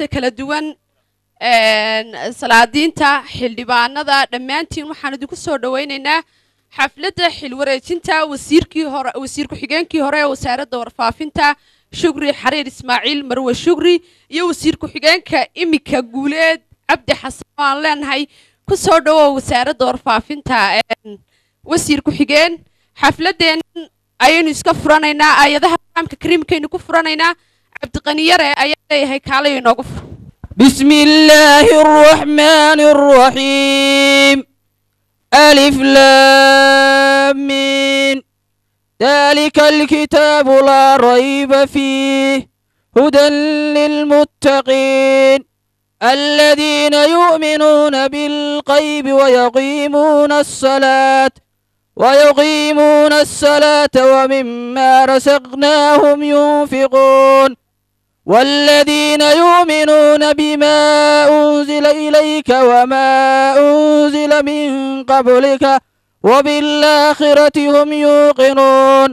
mas-uuliyiinta kala duwan salaadiinta xildhibaanada dhammaantiin waxaan idinku soo dhowaynaynaa xafladda xilwareejinta wasiirkii hore wasiir ku-xigeenkii hore ee wasaaradda warfaafinta shugri xariir ismaaciil marwe shugri iyo wasiir ku-xigeenka imika guuleed cabdi xasan oo aan leenahay ku soo dhowow wasaaradda warfaafinta wasiir ku-xigeen xafladeennan ayaynu iska furanaynaa aayadaha quraamka kariimkaynu ku furanaynaa cabdiqaniyare ayaa leeyahay kaalayo inoogu fur بسم الله الرحمن الرحيم ألف لام مين ذلك الكتاب لا ريب فيه هدى للمتقين الذين يؤمنون بالغيب ويقيمون الصلاة ويقيمون الصلاة ومما رزقناهم ينفقون والذين يؤمنون بما أنزل إليك وما أنزل من قبلك وبالآخرة هم يوقنون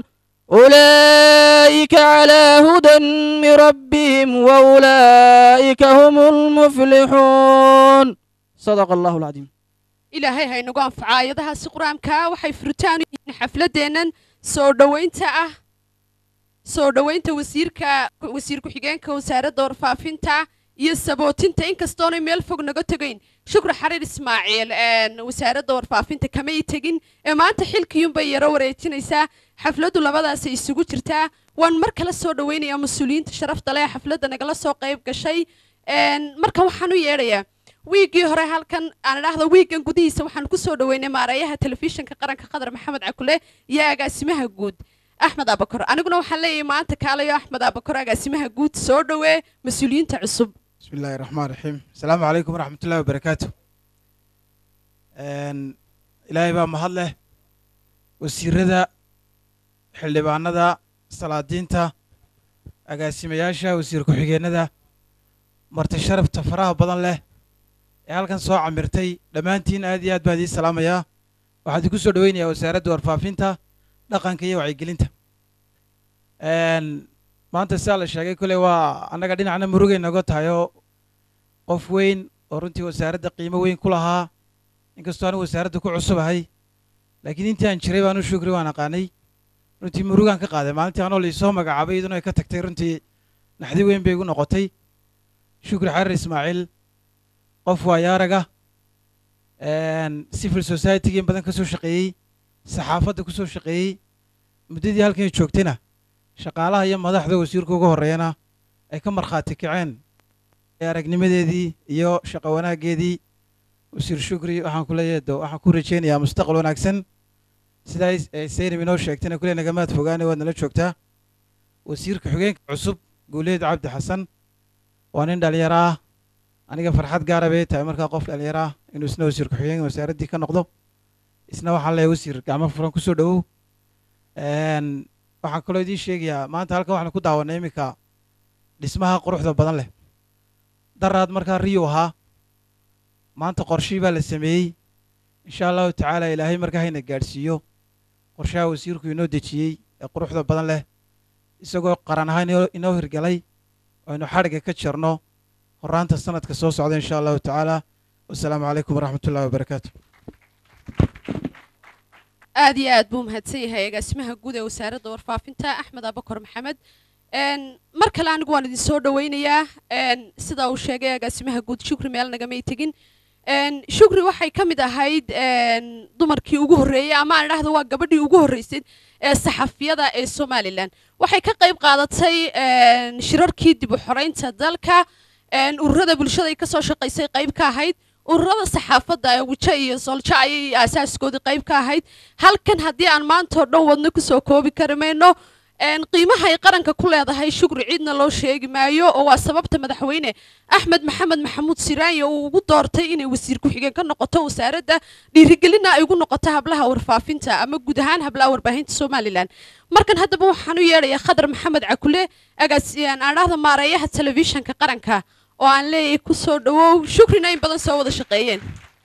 أولئك على هدى من ربهم وأولئك هم المفلحون صدق الله العظيم ilaahay ha inagu anfaca aayadahaasi qur-aanka waxay furitaan u yihiin xafladeennan soo dhoweynta ah soo dhoweynta wasiirka wasiir ku-xigeenka wasaaradda warfaafinta iyo sabootinta inkastoonay meel fog naga tegayn shukri xariir ismaaciil wasaaradda warfaafinta kamay tegin ee maanta xilkiyunbay yaro wareejinaysaa xafladdu labadaasay isugu jirtaa waan mar kale soo dhoweynayaa mas-uuliyiinta sharafta leh ee xafladda nagala soo qayb gashay marka waxaan u yeedhayaa wiiggii hore halkan aan idhaahdo wiiggan gudihiisa waxaan ku soo dhoweynay maarayaha telefishinka qaranka qadar maxamed cakule iyo agaasimaha guud axmed abakor aniguna waxaan leeyahay maanta kaalayo axmed abakor agaasimaha guud soo dhowee mas-uuliyiinta cusub بسم الله الرحمن الرحيم السلام عليكم ورحمة الله وبركاته إلهي بقى مهله وسيردا xildhibaanada salaadiinta agaasimayaasha wasiir ku-xigeenada marti sharafta faraha badan leh ee halkan soo camirtay dhammaantiin aad iyo aad baan idiin salaamayaa waxaan idinku soo dhoweynayaa wasaaradda warfaafinta dhaqanka iyo wacyigelinta maanta sidaa la sheegay kole waa annaga dhinacna murugay noga tahay oo qof weyn oo runtii wasaaradda qiimo weyn ku lahaa inkastoo anigu wasaaradda ku cusubahay laakiin intii aan jiray baan u shukri waan aqaanay runtii murugaan ka qaaday maalintii anoo laisoo magacaabay iyaduna ay ka tagtay runtii naxdi weyn bay igu noqotay shukri xarir ismaaciil qof waayaaraga civil society-ga in badan ka soo shaqeeyey saxaafadda ku soo shaqeeyey muddadii halkan ay joogtayna shaqaalaha iyo madaxda wasiirka uga horreeyana ay ka markhaati kaceen ee aragnimadeedii iyo shaqo wanaaggeedii wasiir shukri waxaan ku leeyahay do waxaan ku rajaynayaa mustaqbal wanaagsan sidaa saynab inoo sheegtayna kule nagamaad fogaane waad nala joogtaa wasiirka xigeenka cusub guuleed cabdi xasan waa nin dhalinyaro ah aniga farxad gaara bay tahay markaa qof dhalinyaro ah inuu isna wasiir ku-xigeenka wasaaraddii ka noqdo isna waxaan leeyahay wasiir gacmo furan kusoo dhowow waxaan kaloo idiin sheegayaa maanta halkan waxaan ku daawanay iminka dhismaha quruxda badan leh daraad markaa riyu ahaa maanta qorshii baa la sameeyey insha allahu tacaala ilaahay markaa hayna gaadhsiiyo qorshaha wasiirku inoo dejiyey ee quruxda badan leh isagoo qaran ahaan inoo hirgalay aynu xadhigga ka jarno horaanta sanadka soo socda insha allahu tacaala wasalaamu calaykum waraxmatullahi wabarakaatu aad iyo aad buu mahadsan yahay agaasimaha guud ee wasaaradda warfaafinta axmed abakor maxamed mar kale anigu waan idin soo dhoweynayaa sida uu sheegay agaasimaha guud shukri meel nagamay tegin shukri waxay ka mid ahayd dumarkii ugu horreeyey ama aan idhaahdo waa gabadhii ugu horreysay ee saxafiyada ee somalilan waxay ka qayb qaadatay shirarkii dib u xoreynta dalka ururada bulshada ay kasoo shaqaysay qayb ka ahayd ururada saxaafadda ee wijo iyo soljo ayay asaaskoodii qayb ka ahayd halkan haddii aan maantao dhan wadno kusoo koobi kari mayno qiimaha ay qaranka ku leedahay shukri ciidna loo sheegi maayo oo waa sababta madaxweyne axmed maxamed maxamuud siraanya uu ugu doortay inay wasiir ku-xigeen ka noqoto wasaaradda dhiirigelina ay ugu noqoto hablaha warfaafinta ama guud ahaan hablaha warbaahinta somalilan markan haddaba waxaan u yeedhayaa khadar maxamed cakule agaasiyaan aan dhahda maareeyaha telefishanka qaranka oo aan leeyahay ku soo dhowow shukrina in badan soo wada shaqeeyeen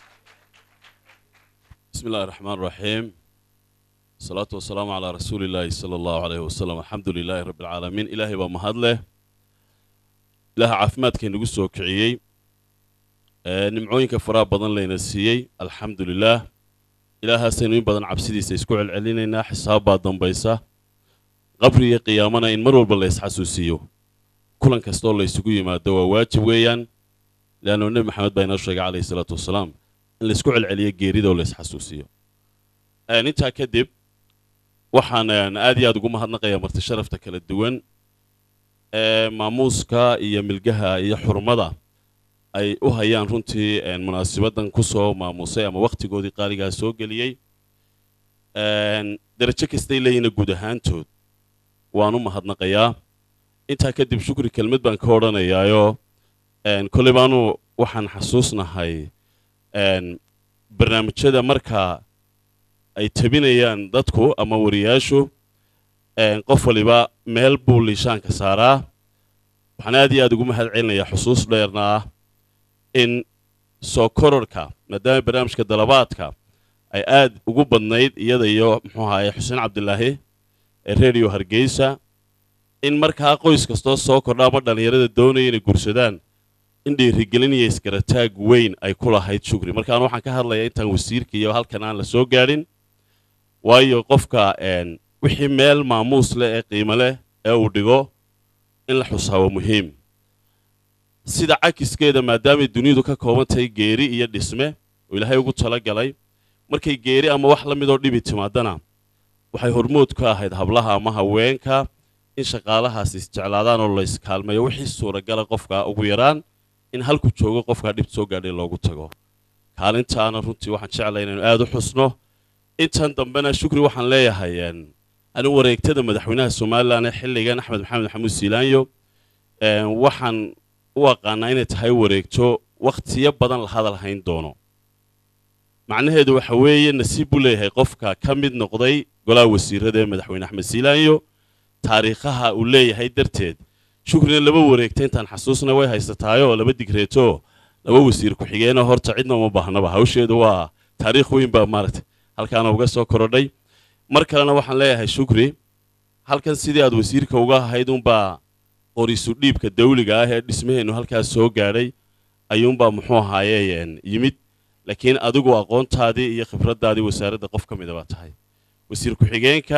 بسم الله الرحمن الرحيم الصلاة والسلام على رسول الله صلى الله عليه وسلم الحمد لله رب العالمين إلهي بمهد له ilaaha caafimaadka inagu soo kiciyey ee nimcooyinka faraha badan layna siiyey alxamdu lilaah ilaahaasaynu in badan cabsidiisa isku celcelinaynaa xisaab baa dambaysa qabri iyo qiyaamana in mar walba la isxasuusiiyo kulan kasta oo la isugu yimaado waa waajib weeyaan leannu nebi maxamed baa inoo sheegay calayhi salaatu wasalaam in laisku celceliyo geerida oo la isxasuusiyo intaa kadib waxaan aad iyo aad ugu mahadnaqayaa marti sharafta kala duwan ee maamuuska iyo milgaha iyo xurmada ay u hayaan runtii munaasibadan ku soo maamuusay ama wakhtigoodii qaaligaa soo geliyey darajo kastay leeyihiina guud ahaantood waan u mahadnaqayaa intaa kadib shukri kelmad baan ka odhanayaayoo kolley baanu waxaan xasuusnahay barnaamijyada marka ay tabinayaan dadku ama wariyaashu qof waliba meel buu liishaanka saaraa waxaan aad iyo aad ugu mahad celinayaa xusuus dheerna ah in soo kororhka maadaama barnaamijka dalabaadka ay aad ugu badnayd iyada iyo muxuu ahaye xuseen cabdilaahi ee redio hargeysa in markaa qoys kastoo soo kordha ama dhallinyarada doonaya inay gursadaan in dhiirigelin iyo isgarataag weyn ay ku lahayd shukri markaan waxaan ka hadlayaa intaan wasiirka iyo halkan aan la soo gaadhin waayo qofka wixii meel maamuus leh ee qiimo leh ee uu dhigo in la xusaa waa muhiim sida cakiskeeda maadaamay dunidu ka kooban tahay geeri iyo dhisme oo ilaahay ugu tala galay markay geeri ama wax la midoo dhibi timaadana waxay hormood ku ahayd hablaha ama haweenka in shaqaalahaas isjeclaadaan oo la iskaalmeeyo wixii suuragala qofka ugu yaraan in halku joogo qofkaa dhib soo gaadhay loogu tago kaalintaana runtii waxaan jeclay inaynu aad u xusno intan dambena shukri waxaan leeyahay anigu wareegtada madaxweynaha somalilan ee xilligan axmed maxamed maxamuud siilaanyo waxaan u aqaanaa inay tahay wareegto wakhtiyo badan la hadal hayn doono macnaheedu waxa weeye nasiib buu leeyahay qofka ka mid noqday golaha wasiirada ee madaxweyne axmed siilaanyo taariikhaha uu leeyahay darteed shukrina laba wareegta intaan xasuusna way haysataayoo laba digreeto laba wasiir ku-xigeenoo horta cidna uma baahnaba hawsheedu waa taariikh weyn baa maaragtay halkaana uga soo korodhay mar kalena waxaan leeyahay shukri halkan sidii aad wasiirka uga ahayd unbaa qorisu dhiibka dawliga ah ee dhismaheennu halkaas soo gaadhay ayuunbaa muxuu ahaaye yimid laakiin adigu aqoontaadii iyo khibraddaadii wasaaradda qof ka mida baa tahay wasiir ku-xigeenka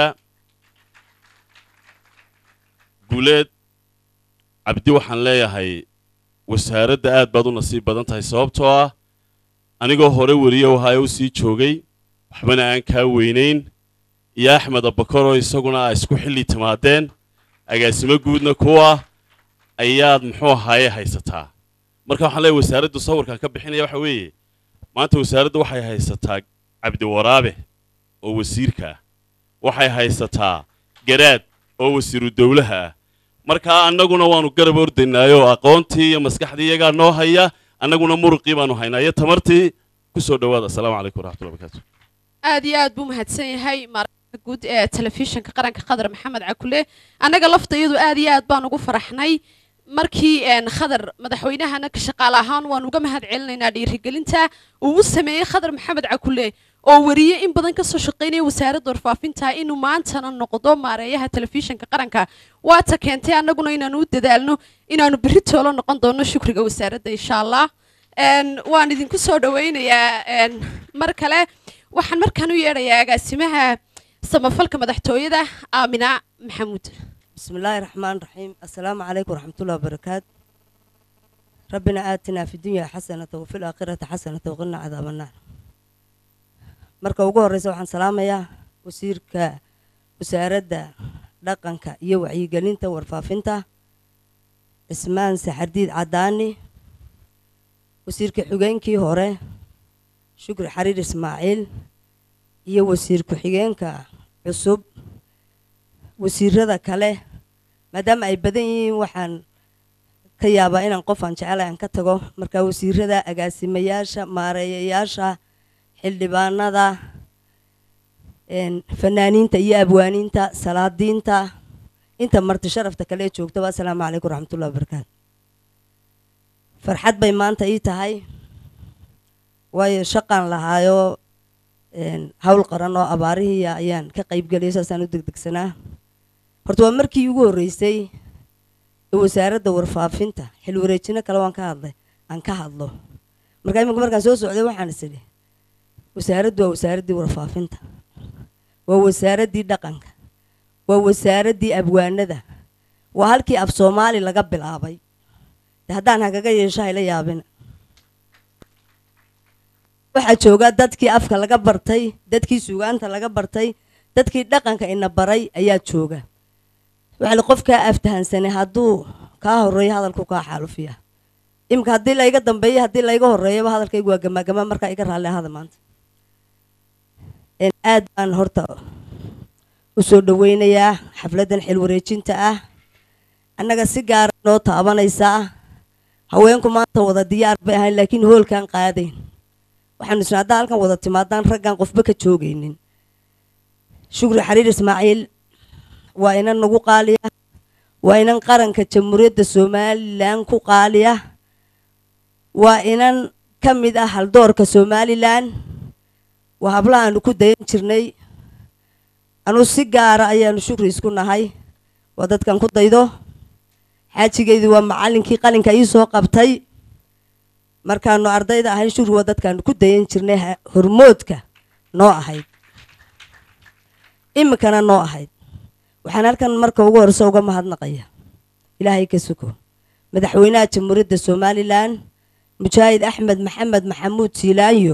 guuleed cabdi waxaan leeyahay wasaaradda aad baad u nasiib badan tahay sababtoo ah anigoo hore weriye ohaayo u sii joogay waxbana aan kaa weynayn iyo axmed abakoroo isaguna a isku xilli timaadeen agaasimo guudna kuwa ayaad muxuu ahaaye haysataa marka waxaan leeyahay wasaaraddu sawirkan ka bixinaya waxa weeye maanta wasaaraddu waxay haysataa cabdiwaraabe oo wasiirka ah waxay haysataa garaad oo wasiiru dowlaha ah markaa annaguna waannu garab ordaynaayoo aqoontii iyo maskaxdii iyagaa noo haya annaguna muruqii baanu haynaa iyo tamartii ku soo dhowaada assalaamu calaykum waraxmatullahi barakaatu aad iyo aad buu mahadsan yahay maarka guud ee telefishinka qaranka khadar maxamed cakule annaga lafta iyadu aad iyo aad baan ugu faraxnay markii khadar madaxweynahana ka shaqaale ahaan waan uga mahad celinaynaa dhiirigelinta uu u sameeyey khadar maxamed cakule oo wariye in badan kasoo shaqaynaya wasaaradda warfaafinta inuu maantana noqdo maareeyaha telefishinka qaranka waata keentay annaguna inaanu u dadaalno inaanu berri toolo noqon doono shukriga wasaaradda insha allah waan idinku soo dhawaynayaa mar kale waxaan markaan u yeedhayaa agaasimaha samafalka madaxtooyada aamina maxamuud بسم الله الرحمن الرحيم السلام عليكم ورحمة الله وبركاته ربنا آتنا في الدنيا حسنة وفي الآخرة حسنة وقنا عذاب النار marka ugu horeysa waxaan salaamayaa wasiirka wasaaradda dhaqanka iyo wacyigelinta warfaafinta cismaan saxardiid cadaani wasiirka xigeenkii hore shukri xariir ismaaciil iyo wasiir ku-xigeenka cusub wasiirada kale maadaama ay badan yihiin waxaan ka yaabaa inaan qof aan jecelahay aan ka tago marka wasiirada agaasimayaasha maareeyayaasha xildhibaanada fanaaniinta iyo abwaaniinta salaadiinta inta marti sharafta kale ee joogtaba assalaamu calaykum waraxmatullahi wabarakaatu farxad bay maanta ii tahay waayo shaqaan lahaayo hawl qaran oo abaarihii ayaan ka qaybgeliyay saasaan u degdegsanaa horta waa markii ugu horreysay ee wasaaradda warfaafinta xil wareejino kale waan ka hadlay aan ka hadlo markaa iminka markaan soo socday waxaan is idhi wasaaraddu waa wasaaraddii warfaafinta waa wasaaraddii dhaqanka waa wasaaraddii abwaanada waa halkii af soomaali laga bilaabay de haddaan hagaga yeesho hayla yaabina waxaa jooga dadkii afka laga bartay dadkii sugaanta laga bartay dadkii dhaqanka ina baray ayaa jooga waxaa li qofkaa aftahansanay hadduu kaa horeeyo hadalku kaa xaalufiya iminka haddii layga dambeeyo haddii layga horeeyaba hadalkaygu waa gamaagama markaa iga raalli ahada maanta aad baan horta u soo dhaweynayaa xafladdan xil wareejinta ah annaga si gaara noo taabanaysaa haweenku maanta wada diyaar bay ahayn laakiin hoolkaan qaadayn waxaanu isna haddaa halkan wada timaadaan raggaan qofba ka joogaynin shukri xariir ismaaciil waa inan nagu qaaliya waa inan qaranka jamhuuriyadda somalilan ku qaaliya waa inan ka mid ah haldoorka somalilan waa hablaha aanu ku dayan jirnay anuu si gaara ayaanu shukri isku nahay waa dadkan ku daydo xaajigeydii waa macallinkii qalinka ii soo qabtay markaanu ardayda ahayn shukri waa dadkaanu ku dayan jirnay hormoodka noo ahayd iminkana noo ahayd waxaan halkan marka ugu horeyso uga mahadnaqaya ilaahay ka suko madaxweynaha jamhuuriyadda somalilan mujaahid axmed maxamed maxamuud siilaanyo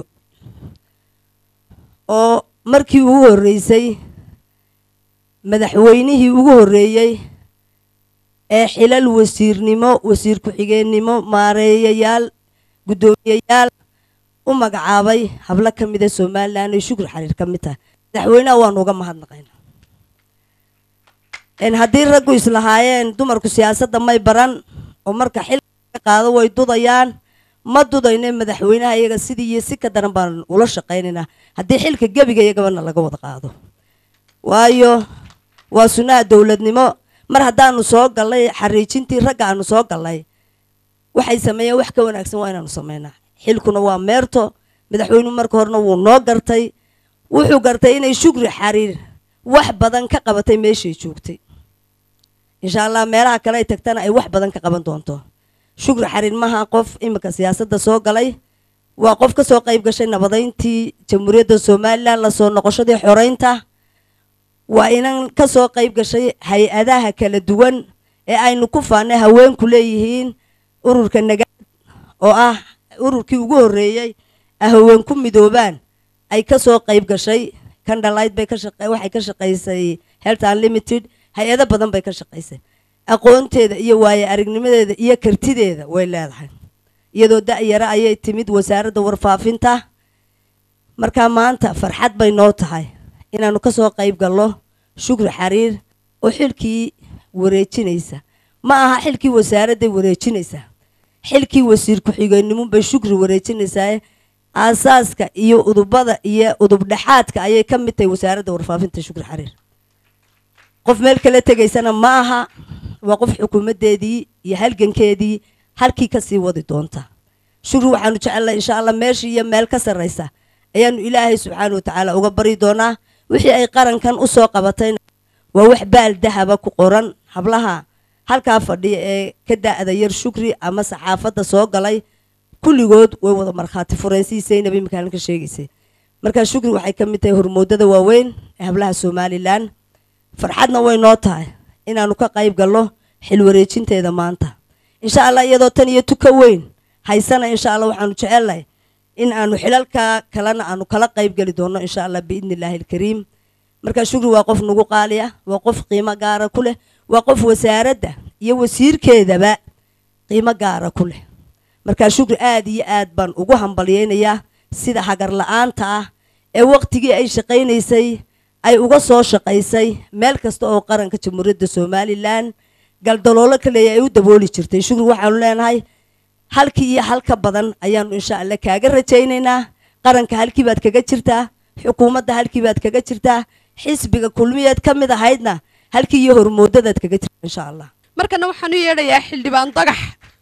oo markii ugu horreysay madaxweynihii ugu horreeyey ee xilal wasiirnimo wasiir ku-xigeennimo maareeyayaal guddoomiyeyaal u magacaabay hablo ka mida somalilan ay shukri xariir ka mid tahay madaxweynaha waanu uga mahadnaqaynaa haddii raggu islahaayeen dumarku siyaasadda may baran oo marka xilka qaado way dudayaan ma dudayne madaxweynaha iyaga sidii iyo si ka daran baan ula shaqaynaynaa haddii xilka gebiga iyagabana laga wada qaado waayo waa sunnaha dowladnimo mar haddaanu soo gallay xariijintii ragga aanu soo gallay waxay sameeyeen wax ka wanaagsan waa inaanu sameynaa xilkuna waa meerto madaxweynuhu marka horena wuu noo gartay wuxuu gartay inay shukri xariir wax badan ka qabatay meeshay joogtay insha allah meelaha kale ay tagtana ay wax badan ka qaban doonto shukri xariir maha qof iminka siyaasadda soo galay waa qof ka soo qayb gashay nabadayntii jamhuuriyadda somalilan lasoo noqoshadii xoreynta waa inan ka soo qayb gashay hay-adaha kala duwan ee aynu ku faanay haweenku leeyihiin ururka nagaad oo ah ururkii ugu horreeyey a haweenku midoobaan ay ka soo qayb gashay kandhalayd bay waxay ka shaqaysay health unlimited hay-ado badan bay ka shaqaysay aqoonteeda iyo waaye aragnimadeeda iyo kartideeda way leedahay iyadoo da-yaro ayay timid wasaaradda warfaafinta markaa maanta farxad bay noo tahay inaanu ka soo qayb galno shukri xariir oo xilkii wareejinaysa ma aha xilkii wasaaradday wareejinaysaa xilkii wasiir ku-xigeennimun bay shukri wareejinaysaa aasaaska iyo udubada iyo udub dhexaadka ayay ka mid tahay wasaaradda warfaafinta shukri xariir qof meel kala tegaysana ma aha waa qof xukuumaddeedii iyo halgankeedii halkii kasii wadi doonta shukri waxaanu jecelnahay insha allah meeshii iyo meel ka sarraysa ayaanu ilaahay subxaana watacaala uga bari doonaa wixii ay qarankan u soo qabatayna waa wax baal dahaba ku qoran hablaha halkaa fadhiya ee ka da-da yar shukri ama saxaafadda soo galay kulligood way wada markhaati fureen sidii saynab imikaanan ka sheegaysay markaa shukri waxay ka mid tahay hormoodada waaweyn ee hablaha somalilan farxadna way noo tahay inaanu ka qayb galno xil wareejinteeda maanta insha allah iyadoo tan iyo tuka weyn haysana insha allah waxaanu jecelnahay in aanu xilalka kalena aanu kala qayb geli doonno insha allah biidni illaahi alkariim markaa shukri waa qof nagu qaaliya waa qof qiimo gaara ku leh waa qof wasaaradda iyo wasiirkeedaba qiimo gaara ku leh markaa shukri aada iyo aad baan ugu hambalyeynayaa sida hagar la-aanta ah ee waqtigii ay shaqaynaysay ay uga soo shaqaysay meel kasta oo qaranka jamhuuriyadda somalilan galdaloolo kaleeya ay u dabooli jirtay shukri waxaanu leenahay halkii iyo halka badan ayaanu insha allah kaaga rajaynaynaa qaranka halkii baad kaga jirtaa xukuumadda halkii baad kaga jirtaa xisbiga kulmiyeed ka mid ahaydna halkii iyo hormoodadaad kaga jirtaa insha allah markana waxaan u yeedhayaa xildhibaan dagax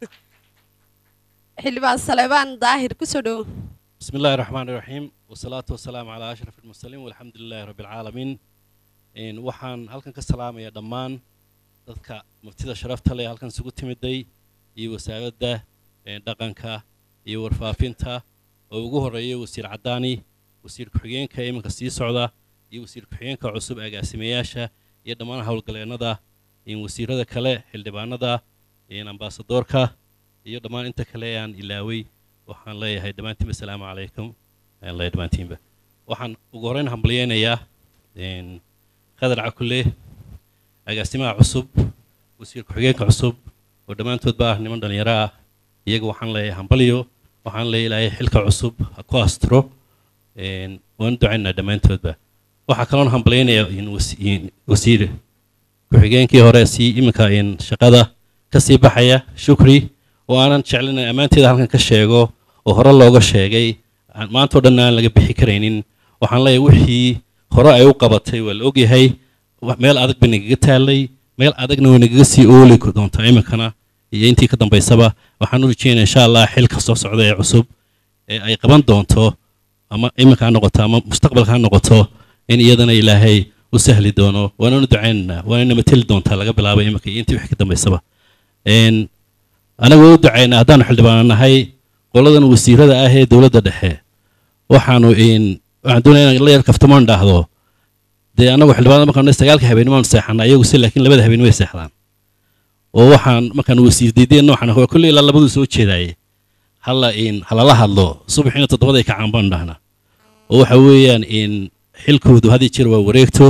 xildhibaan saleebaan daahir kusoo dhowo بسم الله الرحمن الرحيم والصلاة والسلام على أشرف المرسلين والحمد لله رب العالمين إن وحان هلكن كسلام يا دمان dadka muftida sharafta leh halkan isugu timiday iyo wasaaradda dhaqanka iyo warfaafinta oo ugu horreeya wasiir caddaani wasiir ku-xigeenka iminka sii socda iyo wasiir ku-xigeenka cusub agaasimayaasha iyo dhammaan howlgaleennada wasiirada kale xildhibaanada ambaasadoorka iyo dhammaan inta kale ee aan ilaaway waxaan leeyahay dhammaantiinba asalaamu calaykum ayaan leeyahay dhammaantiinba waxaan ugu horreyn hambalyeynayaa khadar cakulle agaasimaha cusub wasiir ku-xigeenka cusub oo dhammaantoodba ah niman dhallinyaro ah iyaga waxaan leeyahay hambalyo waxaan leeyahay ilaahay xilka cusub ha ku astiro waan ducaynaa dhammaantoodba waxaa kaloon hambalyeynayaa wasiir ku-xigeenkii hore sii iminka shaqada ka sii baxaya shukri oo aanan jeclin ammaanteeda halkan ka sheego oo hore looga sheegay maantao dhan aan laga bixi karaynin waxaan leeyahay wixii hore ay u qabatay waa la ogyahay meel adag bay nagaga taalay meel adagna way nagaga sii ooli doontaa iminkana iyo intii ka dambaysaba waxaan u rajeynaya insha allah xilka soo socda ee cusub ee ay qaban doonto ama iminka ha noqoto ama mustaqbalka ha noqoto in iyadana ilaahay u sahli doono waananu ducaynaynaa waanana mateli doontaa laga bilaabo iminka iyo intii wixii ka dambaysaba anagu u ducaynaa haddaanu xildhibaano nahay qoladan wasiirada ah ee dowladda dhexe waxaanu waxaan doonaya inaan la yar kaftamoon dhaahdo dee annagu xildhibaanada markaan sagaalka habeennimaanu seexanaa iyagu si laakiin labada habeen way seexdaan oo waxaan markaan wasiir diideen noocan waa kolley ilaa labaduu soo jeedaaye halla halala hadlo subaxiina toddobaday kacaan baanu dhahnaa oo waxa weeyaan xilkoodu had iyo jeer waa wareegto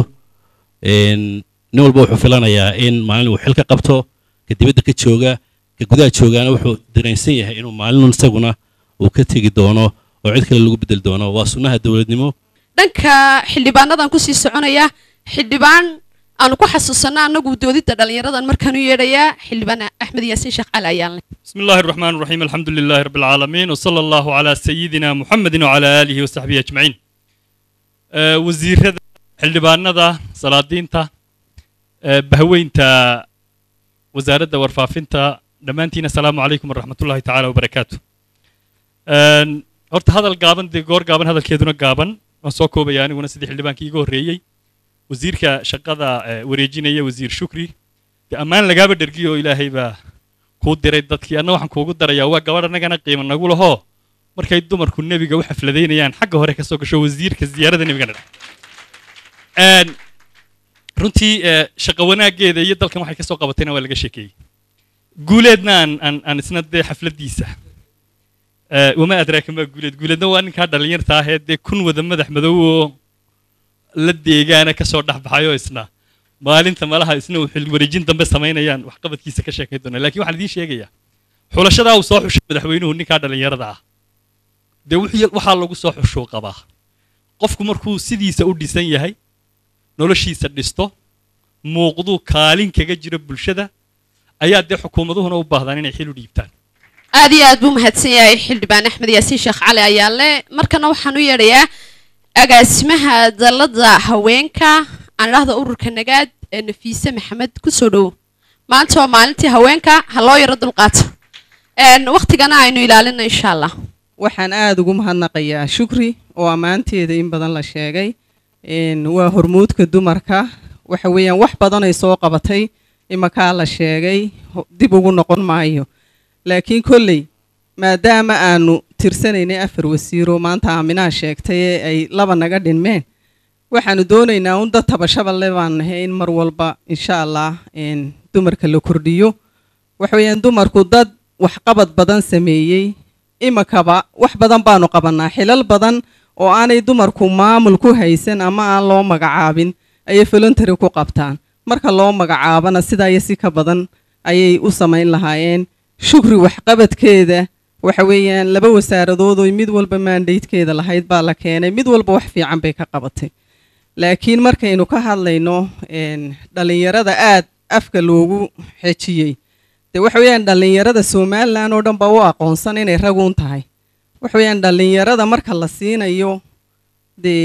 nin walba wuxuu filanayaa in maalin uu xil ka qabto ka dibadda ka jooga ka gudaha joogaana wuxuu dareensan yahay inuu maalinun isaguna uu ka tegi doono oo cid kale lagu bedeli doono waa sunnaha dowladnimo dhanka xildhibaanadan kusii soconaya xildhibaan aanu ku xasuusanno annagu doodidda dhallinyaradan markaan u yeedhayaa xildhibaan axmed yaasiin sheekh cali ayaan leh بسم الله الرحمن الرحيم الحمد لله رب العالمين وصلى الله على سيدنا محمد وعلى آله وصحبه أجمعين آه وزير هذا xildhibaanada salaadiinta bahweynta wasaaradda warfaafinta dhammaantiin asalaamu calaykum waraxmat ullahi tacaala wabarakaatu horta hadal gaaban dee goor gaaban hadalkeeduna gaaban waan soo koobaya aniguna sidii xildhibaankii iga horreeyey wasiirka shaqada wareejinaya wasiir shukri dee ammaan lagaaba dhergiyo oo ilaahay baa kuu diray dadkii anna waxaan kuugu darayaa waa gabadh annagana qiimo nagu lahoo markay dumarku nebiga u xafladaynayaan xagga hore ka soo gasho wasiirka ziyaarada nebigana runtii shaqo wanaaggeeda iyo dalkan waxay ka soo qabatayna waa laga sheekeeyey guuleedna aan aan aan isna dee xafladdiisa wama adraaka maa guuleed guuleedna waa ninkaa dhallinyarta ahee dee kun wada madax madow oo la deegaana ka soo dhexbaxayoo isna maalinta malaha isna uu xil wareejin dambe samaynayaan waxqabadkiisa ka sheekayn doonaa lakiin waxaan idiin sheegayaa xulashadaa uu soo xushay madaxweynuhu ninkaa dhallinyarada ah dee waxaa lagu soo xushuu qabaa qofku markuu sidiisa u dhisan yahay noloshiisa dhisto muuqduu kaalin kaga jiro bulshada ayaa dee xukuumaduhuna u baahdaan inay xil u dhiibtaan aad iyo aad buu mahadsan yahay xildhibaan axmed yaasiin sheekh cali ayaale markana waxaan u yeedhayaa agaasimaha dalladda haweenka aan idhaahda ururka nagaad ee nafiise maxamed kusoo dhowo maanta waa maalintii haweenka ha loo yaro dulqaato waktigana aynu ilaalino insha allah waxaan aada ugu mahadnaqayaa shukri oo ammaanteeda in badan la sheegay waa hormuudka dumarka waxa weeyaan wax badanay soo qabatay imakaa la sheegay dib ugu noqon maayo laakiin kolley maadaama aanu tirsanaynay afar wasiiroo maanta aaminaha sheegtay ee ay laba naga dhinmeen waxaanu doonaynaa un dad tabashabale baan nahay in mar walba insha allah dumarka la kordhiyo waxa weeyaan dumarku dad waxqabad badan sameeyey imakaba wax badan baanu qabanaa xilal badan oo aanay dumarku maamul ku haysan ama aan loo magacaabin ayay voluntary ku qabtaan marka loo magacaabana sidaa iyo si ka badan ayay u samayn lahaayeen shukri waxqabadkeeda waxa weeyaan laba wasaaradood oo mid walba maandaydkeeda lahayd baa la keenay mid walba wax fiican bay ka qabatay laakiin markaynu ka hadlayno dhallinyarada aad afka loogu xejiyey dee waxa weeyaan dhallinyarada somalilan oo dhan baa u aqoonsan inay raguun tahay waxa weeyaan dhallinyarada marka la siinayo dee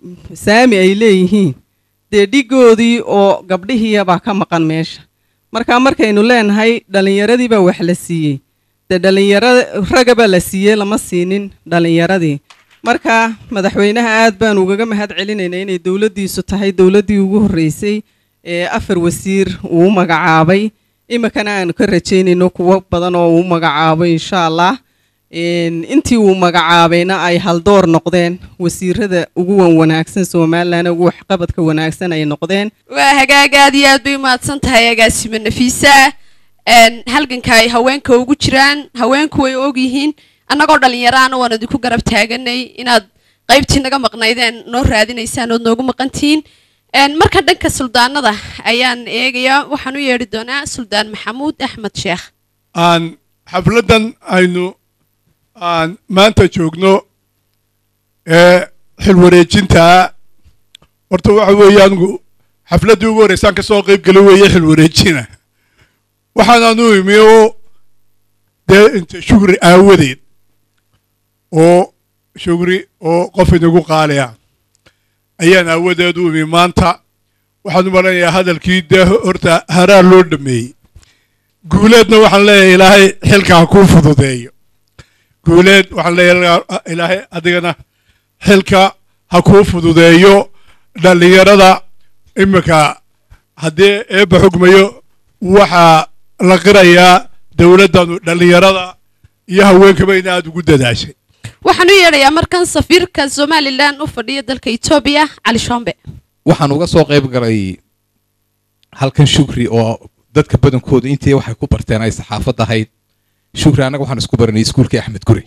saami ay leeyihiin dee dhigoodii oo gabdhihiiya baa ka maqan meesha marka markaynu leenahay dhallinyaradii baa wax la siiyey dee dhallinyara raga baa la siiyey lama siinin dhallinyaradii marka madaxweynaha aad baan ugaga mahad celinaynaa inay dowladdiisu tahay dowladdii ugu horreysay ee afar wasiir uu u magacaabay iminkana aanu ka rajaynayno kuwo badan oo uu magacaabay insha allah Een, intii uu magacaabayna ay haldoor noqdeen wasiirada ugu wan wanaagsan somalilan ugu waxqabadka wanaagsan ay noqdeen waa hagaag aad iyo aad bay umahadsan tahay agaasimo nafiisa Een, halganka ay haweenka ugu jiraan haweenku way og yihiin annagoo dhallinyaraana waan idinku garab taaganay inaad qaybtii naga maqnaydeen noo raadinaysaan ood noogu maqantihiin Een, marka dhanka suldaanada ayaan eegayaa waxaan u yeedhi doonaa suldaan maxamuud axmed sheekh aan xafladdan aynu aan maanta joogno ee xilwareejinta horta waxa weeye anigu xafladdii ugu horreysaan ka soo qayb geli weeye xilwareejina waxaanaan u imi oo dee inta shugri aawadeed oo shugri oo qof inagu qaaliya ayaan aawadeed u imi maanta waxaan u malanayaa hadalkii dee horta haraar loo dhameeyey guuleedna waxaan leeyahay ilaahay xilka ha kuu fududeeyo guuleed waxaan leeyahay ilaahay adigana xilka ha kuu fududeeyo dhallinyarada iminka haddii eebba xugmayo waxaa la qirayaa dowladdanu dhallinyarada iyo haweenkaba in aada ugu dadaashay waxaan u yeedhayaa markan safiirka somalilan u fadhiya dalka etoobiya cali shombe waxaan uga soo qayb galay halkan shukri oo dadka badankooda intii waxay ku barteen ay saxaafad ahayd shukri annaga waxaan isku baranay iskuulkii axmed guri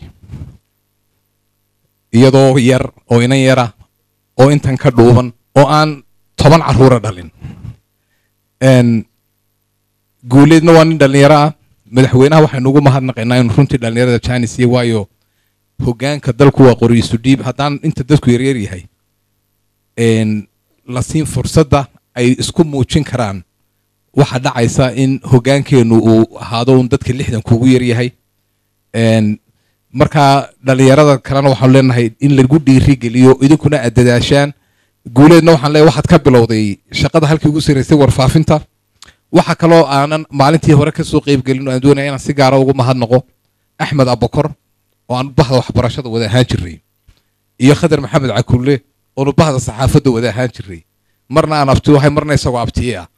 iyadoo yar oo inan yara oo intan ka dhuuban oo aan toban carruura dhalin Een, guuleedna waa nin dhallinyaro ah madaxweynaha waxaynu ugu mahadnaqaynaa inuu runtii dhallinyarada jaanis iyo waayo hoggaanka dalku waa qori isu dhiib haddaan inta dadku yaryar yahay een, la siin fursadda ay isku muujin karaan waxaa dhacaysa in hoggaankeennu uu ahaado un dadka lixdan kuugu yaryahay Een, markaa dhallinyarada kalena waxaanu leenahay in lagu dhiirigeliyo idinkuna aad dadaashaan guuleedna waxaan leeyahay waxaad ka bilowday shaqada halkii ugu saraysay warfaafinta waxa kaloo aanan maalintii hore kasoo qeybgelin oo aan doonaya inaan si gaara ugu mahadnaqo axmed abakor oo aan bahda waxbarashada wada ahaan jirnay iyo khadar maxamed cakulle oonu bahda saxaafadda wada ahaan jirnay marna aan abti ahay marna isagoo abtiye ah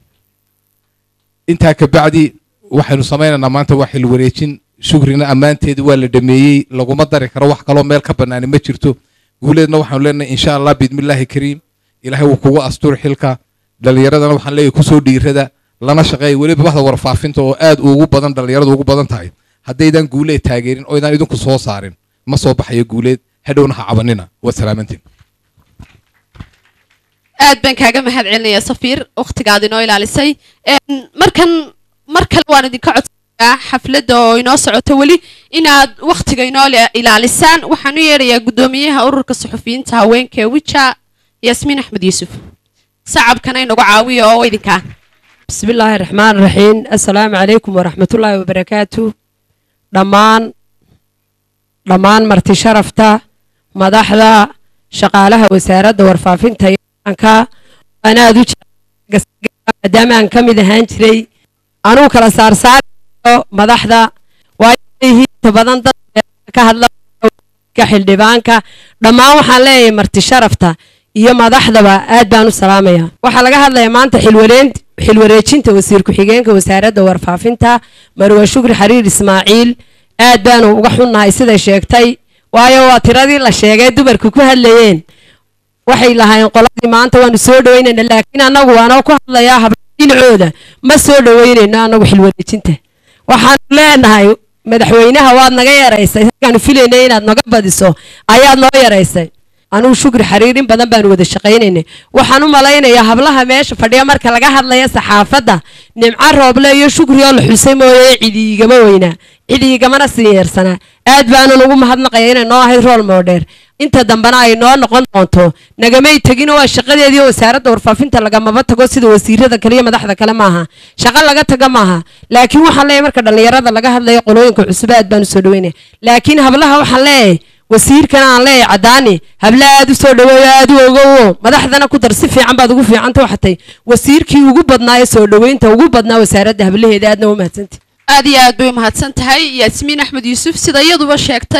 intaa kabacdi waxaynu samaynaynaa maanta waa xil wareejin shukrina ammaanteedii waa la dhameeyey laguma dari karo wax kaloo meel ka bannaani ma jirto guuleedna waxaanu leenahay insha allah biidmillaahi kariim ilaahay wuu kugu astuur xilka dhallinyaradana waxaan leeyahay kusoo dhiirada lana shaqeeya weliba bahda warfaafinta oo aad ugu badan dhallinyaradu ugu badan tahay haddaydan guuleed taageerin oo idaan idinku soo saarin ma soo baxayo guuleed hadhowna ha cabanina waa salaamantiin aad baan kaaga mahad celinayaa safiir wakhtigaad inoo ilaalisay Een, markan mar kale waan idinka codsanayaa xafladda oo inoo socoto weli inaad wakhtiga inoo ila- ilaalisaan waxaan u yeedhayaa guddoomiyaha ururka suxufiyiinta haweenka ee wija yaasmiin axmed yuusuf sacabkana inagu caawiya oo idinkaa بسم الله الرحمن الرحيم السلام عليكم ورحمة الله وبركاته دمان دمان مرتي شرفتا مدحدا شقالها وسارة ورفافين تيانكا أنا أدو دام أن كمي دهان جري أنو كلا سار سار مدحدا وايه تبادن كهلا كحل ديبانكا دمان وحان لي مرتي شرفتا iyo madaxdaba aad baan u salaamaya waxaa laga hadlayaa maanta xilwareent xilwareejinta wasiir ku-xigeenka wasaaradda warfaafinta marwa shukri xariir ismaaciil aad baanu uga xunnahay siday sheegtay waayo waa tiradii la sheegay dumarku ku hadlayeen waxay lahaayeen qoladii maanta waanu soo dhaweynayna laakiin annagu waanoo ku hadlayaa habla dhinacooda ma soo dhaweynayno annagu xilwareejinta waxaanu leenahay madaxweynaha waad naga yaraysay halkaanu filaynay inaad naga badiso ayaad noo yaraysay anugu shukri xariir in badan baanu wada shaqaynaynay waxaan u malaynayaa hablaha meesha fadhiya marka laga hadlaya saxaafadda nimco rooble iyo shukri oo la xusay mooye cidi igama weynaa cidi igamana sii yeersanaa aad baanan ugu mahadnaqaya inay noo ahayd rool moodheer inta dambena ay noo noqon doonto nagamay tegino waa shaqadeedii wasaaradda warfaafinta lagamaba tago sida wasiirada kale iyo madaxda kale maaha shaqo laga taga maaha laakiin waxaan leeyahay marka dhallinyarada laga hadlayo qolooyinka cusub aad baan u soo dhaweynaya laakiin hablaha waxaan leeyahay wasiirkana aan leeyahay caddaani habla aad u soo dhaweeyo aad u ogowo madaxdana ku dar si fiican baad ugu fiicanta waxatay wasiirkii ugu badnaa ee soo dhaweynta ugu badnaa wasaaradda hablaheeda aadna u mahadsantay aad iyo aad bay u mahadsan tahay yaasmiin axmed yuusuf sida iyaduba sheegtay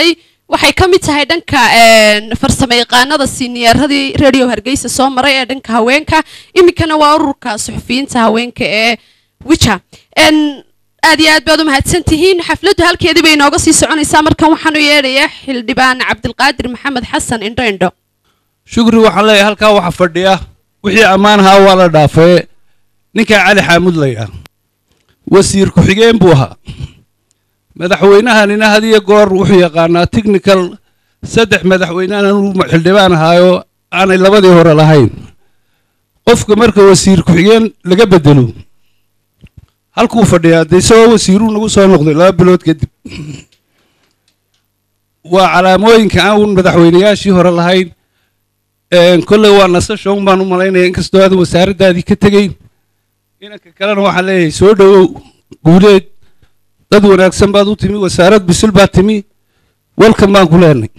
waxay ka mid tahay dhanka farsamo yaqaanada siiniyaradii radio hargeysa soo maray ee dhanka haweenka iminkana waa ururka suxufiyiinta haweenka ee wija aad iyo aad baad u mahadsan tihiin xafladdu halkeedii bay inooga sii soconaysaa markan waxaan u yeedhayaa xildhibaan cabdilqaadir maxamed xasan indho indho shukri waxaan leeyahay halkaa waxa fadhiya wixii ammaanahaa waa la dhaafee ninkaa cali xaamud laydhaa wasiir ku-xigeen buu ahaa madaxweynahanina had iyo goor wuxuu yaqaanaa technical saddex madaxweynena uu xildhibaan ahaayo aanay labadii hore lahayn qofka marka wasiir ku-xigeen laga bedelo halkuu fadhiyaa dee isagoo wasiiruu nagu soo noqday laba bilood kadib waa calaamooyinka aan uun madaxweynayaashii hore lahayn kolley waa nasasho un baan u malaynaya inkastoo aadan wasaaraddaadii ka tegeyn inanka kalena waxaan leeyahay soo dhowow guuleed dad wanaagsan baad u timi wasaarad bisil baad timi welkan baan ku leenay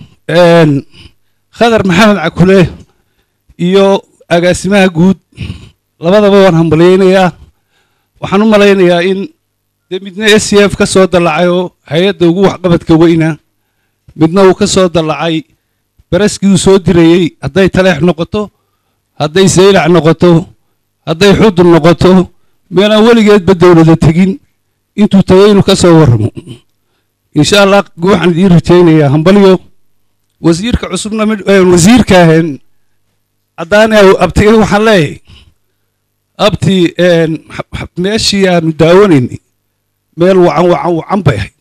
khadar maxamed cakule iyo agaasimaha guud labadaba waan hambalyaynayaa waxaan u malaynayaa in dee midna s c f ka soo dallacay oo hay-adda ugu waxqabadka weyna midna uu ka soo dallacay baraskii uu soo dirayey hadday taleex noqoto hadday saylac noqoto hadday xudun noqoto meelaan weligeedba dowlada tegin intuu tagay inuu ka soo warramo insha allah waxaan idiin rajaynayaa hambalyo wasiirka cusubna wasiirka ahayn caddaani abtigay waxaan leeyahay abti meeshii aanu daawanaynay meel wacan wacan wacan bay ahayd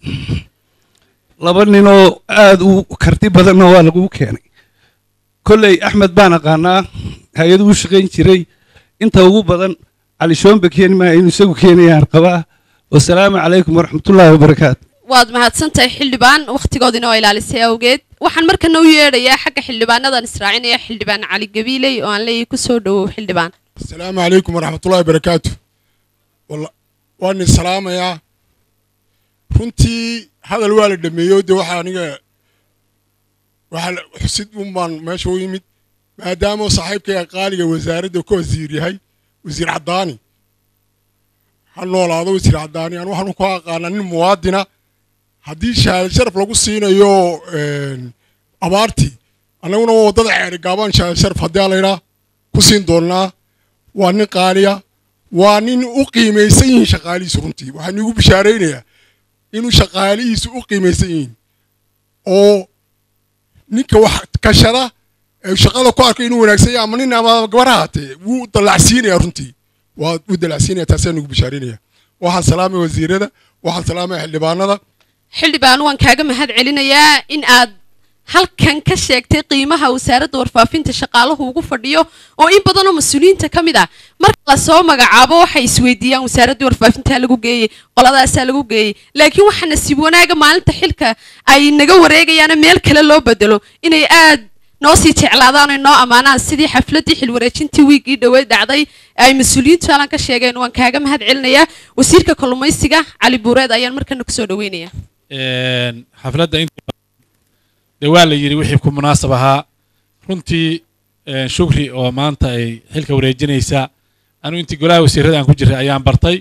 laba ninoo aada u karti badanna waa lagu keenay kolley axmed baan aqaanaa hay-adu u shaqayn jiray inta ugu badan cali shoombe keeni maayo inuu isagu keenayaan qabaa wasalaamu calaykum waraxmatullaahi wabarakaatu waad mahadsantahay xildhibaan wakhtigoodina oo ilaalisay awgeed waxaan markana u yeedhayaa xagga xildhibaanadan israacinaya xildhibaan cali gabiiley oo aan leeyahay kusoo dhowow xildhibaan السلام عليكم ورحمة الله وبركاته والله وأنا السلام يا runtii hadal waa la dhameeyo de waxaa aniga waxaa xusid unbaan meesha u yimid maadaama saaxiibkayga qaaliga wasaaradda ka wasiir yahay wasiir caddaani ha noolaado wasiir caddaani anu waxaan ku aqaanaa nin muwaadina haddii shahaado sharaf lagu siinayo abaartii annaguna waddada ceeri gaabaan shahaado sharaf haddii laydhaa ku siin doonnaa waa nin qaaliya waa nin u qiimaysan yihiin shaqaalihiisu runtii waxaan igu bishaaraynayaa inuu shaqaalihiisu u qiimaysan yihiin oo ninka wax kashada ee shaqada ku arkay inuu wanaagsan yahay ama nin ama gabar haatee wuu dallacsiinayaa runtii waa wuu dallacsiinaya taasaan igu bishaaraynaya waxaan salaamay wasiirada waxaan salaamay xildhibaanada xildhibaan waan kaaga mahad celinayaa in aad halkan ka sheegtay qiimaha wasaaradda warfaafinta shaqaalahu ugu fadhiyo oo in badanoo mas-uuliyiinta ka mid ah marka lasoo magacaabo waxay isweydiiyaan wasaaraddii warfaafintaa lagu geeyey qoladaasaa lagu geeyey laakiin waxaa nasiib wanaaga maalinta xilka ay naga wareegayaana meel kale loo bedelo inay aad noo sii jeclaadaan oo noo ammaanaan sidii xafladdii xilwareejintii wiiggii dhoweed dhacday ay mas-uuliyiintu halan ka sheegeen waan kaaga mahad celinayaa wasiirka kalluumaysiga cali buureed ayaan markana kusoo dhaweynayaa xafladda inta dee waa la yidhi wixii ku munaasab ahaa runtii shukri oo maanta ay xilka wareejinaysa anu intii golaha wasiirada aan ku jiray ayaan bartay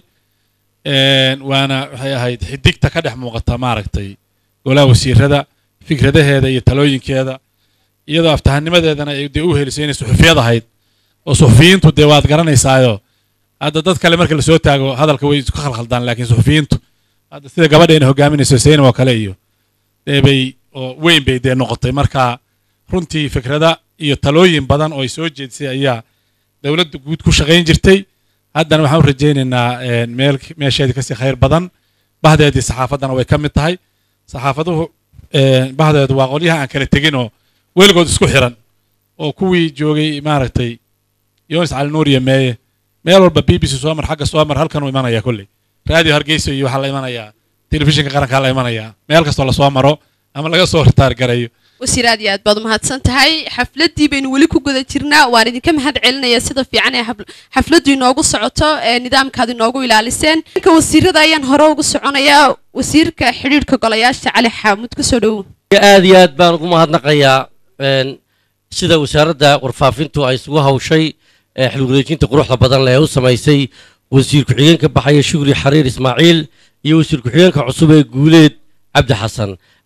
waana waxay ahayd xidigta ka dhex muuqata maaragtay golaha wasiirada fikradaheeda iyo talooyinkeeda iyadoo aftahanimadeedana ay dee u helisay inay suxufiyad ahayd oo suxufiyiintu dee waad garanaysaayo hadda dad kale marka lasoo taago hadalka way isku khalkhaldaan laakiin suxufiyiintu hadda sida gabadheena hogaaminayso saynim oo kale iyo dee bay oo weyn bay dee noqotay marka runtii fikrada iyo talooyin badan oo ay soo jeedisay ayaa dowladda guud ku shaqayn jirtay haddana waxaan u rajaynaynaa meel meesheedii kasii khayr badan bahdeedii saxaafaddana way ka mid tahay saxaafaduhu bahdeedu waa qolyaha aan kala tegin oo weligood isku xiran oo kuwii joogay maaragtay yonis cali nuur iyo meeye meel walba b b c soo mar xagga soo mar halkan uu imanaya kolley raadiyo hargeysa iyo waxaa la imanayaa telefishinka qarankaa la imanayaa meel kastoo lasoo maro ama laga soo ritaar garayo wasiir aad iyo aad baad umahadsan tahay xafladdii baynu weli ku guda jirnaa waan idinka mahad celinayaa sida fiican ee xafladdu inoogu socoto ee nidaamkaad inoogu ilaaliseen ninka wasiirada ayaan hore ugu soconayaa wasiirka xidhiidhka golayaasha cali xaamud kusoo dhowow aad iyo aad baan ugu mahadnaqayaa sida wasaaradda warfaafintu ay isugu hawshay xilwareejinta quruxda badan leh ee u samaysay wasiir ku-xigeenka baxaya shukri xariir ismaaciil iyo wasiir ku-xigeenka cusub ee guuleed cabdi xasan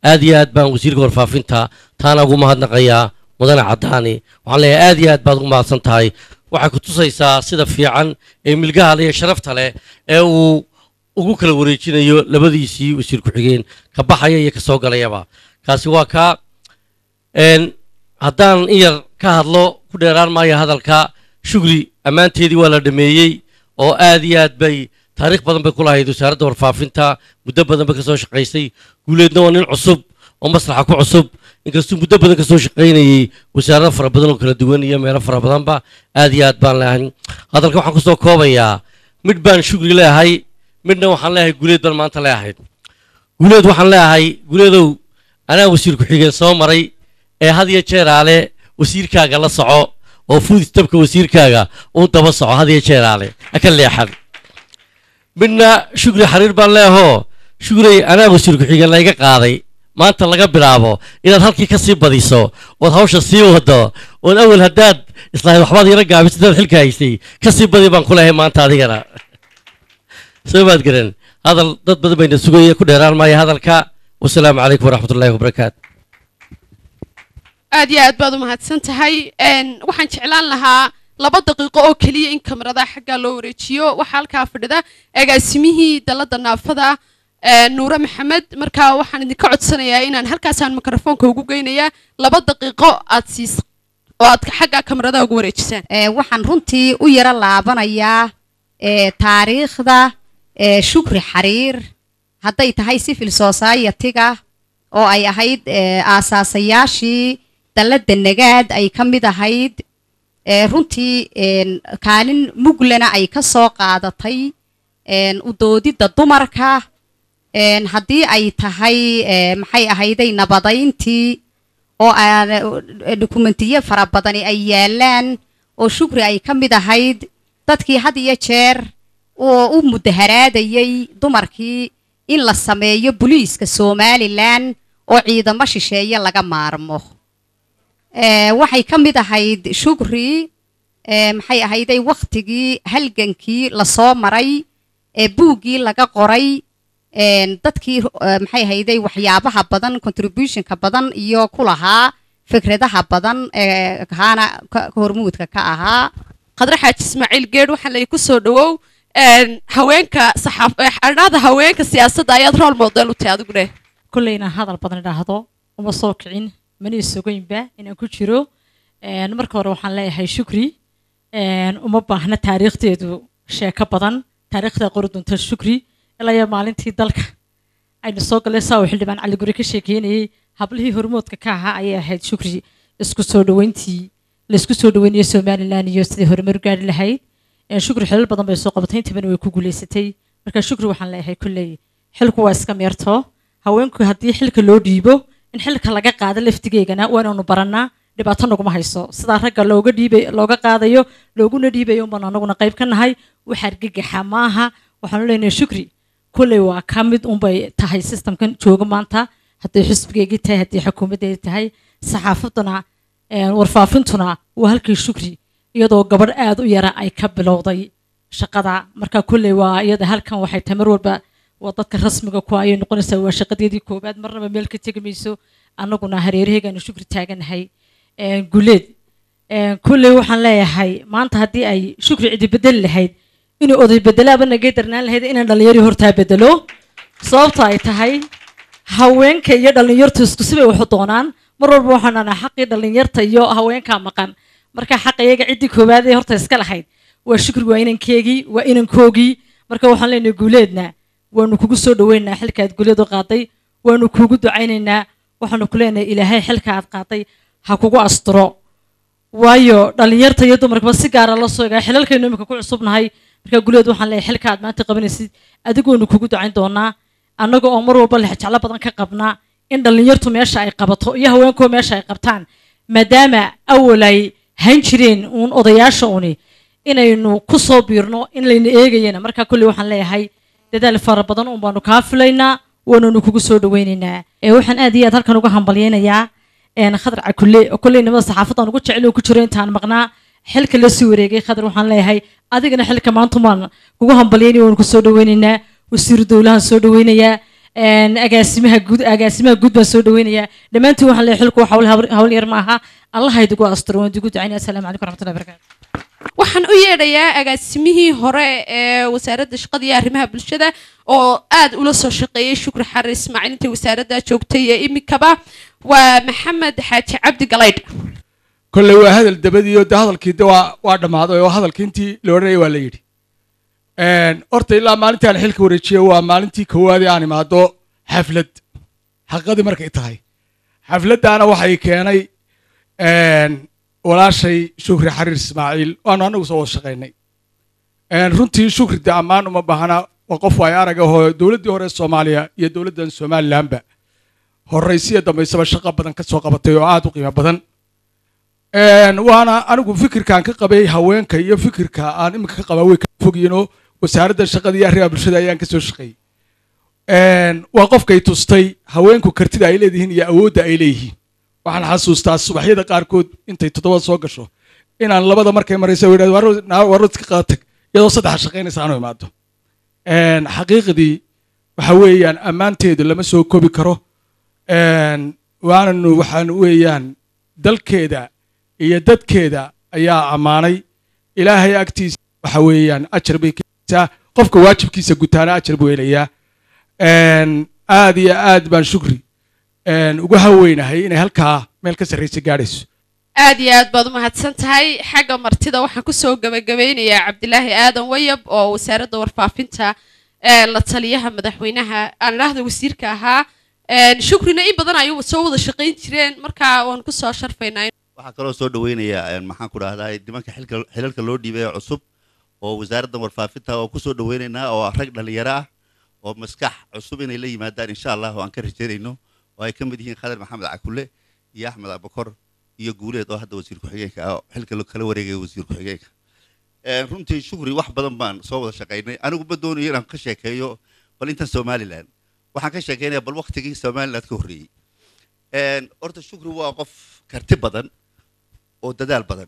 aad iyo aad baan wasiirka warfaafinta taana ugu mahadnaqayaa mudane caddaani waxaan leeyahay aad iyo aad baad ugu mahadsan tahay waxay ku tusaysaa sida fiican ee milgaha leh iyo sharafta leh ee uu ugu kala wareejinayo labadiisii wasiir ku-xigeen ka baxaya iyo ka soo galayaba kaasi waa kaa een, haddaan in yar ka hadlo ku dheeraan maayo hadalka shugri ammaanteedii waa la dhameeyey oo aad iyo aad bay taariikh badan bay ku lahayd wasaaradda warfaafinta muddo badan bay ka soo shaqaysay guuleedna waa nin cusub oo maslaxa ku cusub inkastuu muddo badan ka soo shaqaynayey wasaarado fara badan oo kala duwan iyo meelo fara badanba aad iyo aad baan leehay hadalka waxaan kusoo koobayaa midh baan shugri leehay midhna waxaan leeyahay guuleed baan maanta leeyahay guuleed waxaan leeyahay guuleedow anaa wasiir ku-xigeen soo maray ee had iyo jeeraale wasiirkaaga la soco oo fuudistabka wasiirkaaga uu daba soco had iyo jeeraale ha ka leexan midna shugri xariir baan leehoo shugrey anaa wasiir ku-xigeen layga qaaday maanta laga bilaabo inaad halkii ka sii badiso ood hawsha sii wado ood awel haddaad islahayd waxbaad yara gaabisay dad xilka haysay ka sii badi baan ku leehay maanta adigana soo maad garan hadal dad badan bayna sugaya ku dheeraan maayo hadalka wasalaamu calaykum waraxmatullaahi wabarakaatu aad iyo aad baad u mahadsan tahay Een, waxaan jeclaan lahaa laba daqiiqo oo keliya in kamarada xaggaa loo wareejiyo waxaa halkaa fadhida agaasimihii dalada naafada ee, nuure maxamed marka waxaan idinka codsanayaa inaan halkaasaan mikrofoonka ugu geynayaa laba daqiiqo aad siis oo aad xaggaa kamarada ugu wareejisaan Ee, waxaan runtii u yara laabanayaa ee, taariikhda ee, shukri xariir hadday tahay civil society-ga oo ay ahayd ee, aasaasayaashii dalladda nagaad ay ka mid ahayd ee, runtii een, kaalin muglana ay ka soo qaadatay een, u doodidda dumarka een, haddii ay tahay ee, maxay ahayday nabadayntii oo aan eh, dukumentiyo fara badani ay yaalaan oo shukri ay ka mid ahayd dadkii had iyo jeer oo u mudaharaadayay dumarkii in la sameeyo booliiska somalilan oo ciidamo shisheeye laga maarmo Eh, waxay ka mid ahayd shukri eh, maxay ahayday wakhtigii halgankii lasoo maray ee buuggii laga qoray een, dadkii eh, maxay ahayday waxyaabaha badan contributionka badan iyo ku lahaa fikradaha badan ee kaana ka- ka hormuudka ka ahaa khadre xaaji ismaaciil geedh waxaa lay ku soo dhawow Een, haweenka saxaaf eh, xidhnaada haweenka siyaasadda ayaad role model u tahay adigu dheh kolley inaan hadal badan idhaahdo uma soo kicin mana isogeynba inaan ku jiro Een, marka hore waxaan leeyahay shukri Een, uma baahna taariikhdeedu sheeko badan taariikhda qori doonta shukri ilaa iyo maalintii dalka aynu soo galay saa uu xildhibaan cali guri ka sheekeynayey hablihii hormoodka ka ahaa ayay ahayd shukri isku soo dhaweyntii laisku soo dhaweynayay somalilan iyo sidii horumar u gaari lahayd Een, shukri xilal badan bay soo qabatay intabana way ku guuleysatay marka shukri waxaan leeyahay kolley xilku waa iska meerto haweenku haddii xilka loo dhiibo in xilka laga qaado laftigeegana waa inaanu barannaa dhibaato naguma hayso sidaa ragga looga dhiibay looga qaadayo looguna dhiibayo unbaan anaguna qayb ka nahay waxa argagaxa maaha waxaanu leenahay shukri kolley waa ka mid unbay tahay systemkan jooga maanta hadday xisbigeygii tahay haddii xukuumaddeedi tahay saxaafaduna een, warfaafintuna waa halkii shukri iyadoo gabadh aad u yara ay ka bilowday shaqada marka kolley waa iyada halkan waxay tahay mar walba waa dadka rasmiga ku ayay noqonaysaa waa shaqadeedii koobaad marnaba meel ka tegi mayso annaguna hareeraheegaanu shukri taaganahay Een, guleed Een, kolley waxaan leeyahay maanta haddii ay shukri cidi bedeli lahayd inuu oday bedelaaba nagay darnaan lahayd inaan dhallinyari hortaa bedelo sababta ay tahay haweenka iyo dhallinyartu isku sibay waxu doonaan mar walba waxaan dhahnaa xaqii dhallinyarta iyo haweenkaa maqan marka xaqa iyaga ciddii koowaad ee horta iska lahayd waa shukri waa inankeegii waa inankoogii marka waxaan leenahay guuleedna waanu kugu soo dhaweynaynaa xilka aad guuleed u qaaday waanu kugu ducaynaynaa waxaanu ku leenahay ilaahay xilka aad qaaday ha kugu asturo waayo dhallinyarta iyo dumarkaba si gaara la soo egaa xilalkaynu imika ku cusubnahay marka guuleed waxaan leeyahay xilka aad maanta qabanaysid adigoonu kugu ducayn doonaa annaga oo mar walba lexjeclo badan ka qabnaa in dhallinyartu meesha ay qabato iyo haweenkuwa meesha ay qabtaan maadaama awal ay hayn jireen uun odayaasha uni inaynu ku soo biirno in layna eegayana marka kolley waxaan leeyahay dadaal fara badan un baanu kaa filaynaa waananu kugu soo dhaweynaynaa ee waxaan aad iyo aad halkan uga hambalyaynayaa een khadar cakulle oo kolley nimada saxaafadan ugu jecel oo ku jiro intaan maqnaa xilka la sii wareegay khadar waxaan leeyahay adigana xilka maanta maan kugu hambalyaynaya waanu ku soo dhaweynaynaa wasiiru dowlahan soo dhaweynayaa een, agaasimaha guud agaasimaha guud baan soo dhaweynayaa dhammaantiin waxaan leeyahay xilku hawl hawl yar maaha allah idigu asturo waan idigu ducaynaya asalaamu calaykum waraxmatullahi wabarakaatu waxaan u yeedhayaa agaasimihii hore ee wasaaradda shaqada iyo arrimaha bulshada oo aad ula soo shaqeeyey shukri xarir ismaaciil intii wasaaradda joogtay ee imikaba waa maxamed xaaji cabdi galaydh kolley waa hadal dabadiyo de hadalkii de waa waa dhammaaday oo hadalkii intii la odhanayay waa la yidhi Een, horta ilaa maalintii aan xilka wareejiyey waa maalintii koowaadee aan imaado xaflad xaqadii markay tahay xafladdaana waxay keenay een, walaashay shukri xariir ismaaciil waanu anagu soo wada shaqaynay Een, runtii shukri de ammaan uma baahna waa qof ay arag ahoo dowladdii hore ee soomaaliya iyo dowladdan somalilanba horraysiya dambaysaba shaqo badan ka soo qabatay oo aad u qiimo badan Een, waana anigu fikirkaan ka qabay haweenka iyo fikirka aan iminka ka qabaa way ka fogyiinoo wasaaradda shaqada iyo arrimaha bulshada ayaan ka soo shaqeeyey Een, waa qofkay tustay haweenku kartida ay leedihiin iyo awoodda ay leeyihiin waxaan xasuustaa subaxyada qaarkood intay toddoba soo gasho inaan labada markay maraysa warro iska qaatag iyadoo saddexa shaqaynaysa aanu imaado Een, xaqiiqdii waxa weeyaan ammaanteedu lama soo kobi karo Een, waananu waxaan weeyaan dalkeeda iyo dadkeeda ayaa ammaanay ilaahay agtiisa waxa weeyaan ajar bay keenaysaa qofka waajibkiisa gutaana ajar buu helayaa Een, aad iyo aad baan shukri een, ugu haweynahay inay halkaa meel ka sarraysa gaadhayso aad iyo aad baad u mahadsan tahay xagga martida waxaan kusoo gabagabeynayaa cabdilaahi aadan wayab oo wasaaradda warfaafinta ee la taliyaha madaxweynaha aan idhaahda wasiirka ahaa Een, shukrina in badan ayuu soo wada shaqayn jireen marka waan kusoo sharfaynaa waxaa kaloo soo dhaweynayaa maxaan ku dhahdaa nimanka xilka xilalka loo dhiibay ee cusub oo wasaaradda warfaafinta oo kusoo dhaweynaynaa oo rag dhalinyaro ah oo maskax cusub inay la yimaadaan insha allah oo aan ka rajaynayno oo ay ka mid yihiin khadar maxamed cakule iyo axmed abakor iyo guuleed oo hadda wasiir ku-xigeenka ah oo xilka lo- kala wareegaya wasiir ku-xigeenka Een, runtii shukri wax badan baan soo wada shaqaynay anigu ma doonayo inaan ka sheekeeyo bal intan somalilan waxaan ka sheekeynayaa bal waktigii somaliland ka horreeyey Een, horta shukri waa qof karti badan oo dadaal badan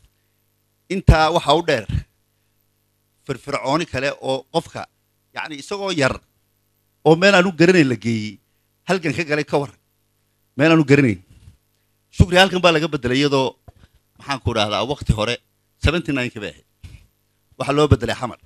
intaa waxaa u dheer firfircooni kale oo qofka yacni isagoo yar oo meel aan u garanayn la geeyey halgan ka galay ka waran meel aan u garanayn shukri halkan baa laga bedelay iyadoo maxaan ku dhahdaa waqti hore seventy nine-ka bay ahayd waxaa loo bedelay xamar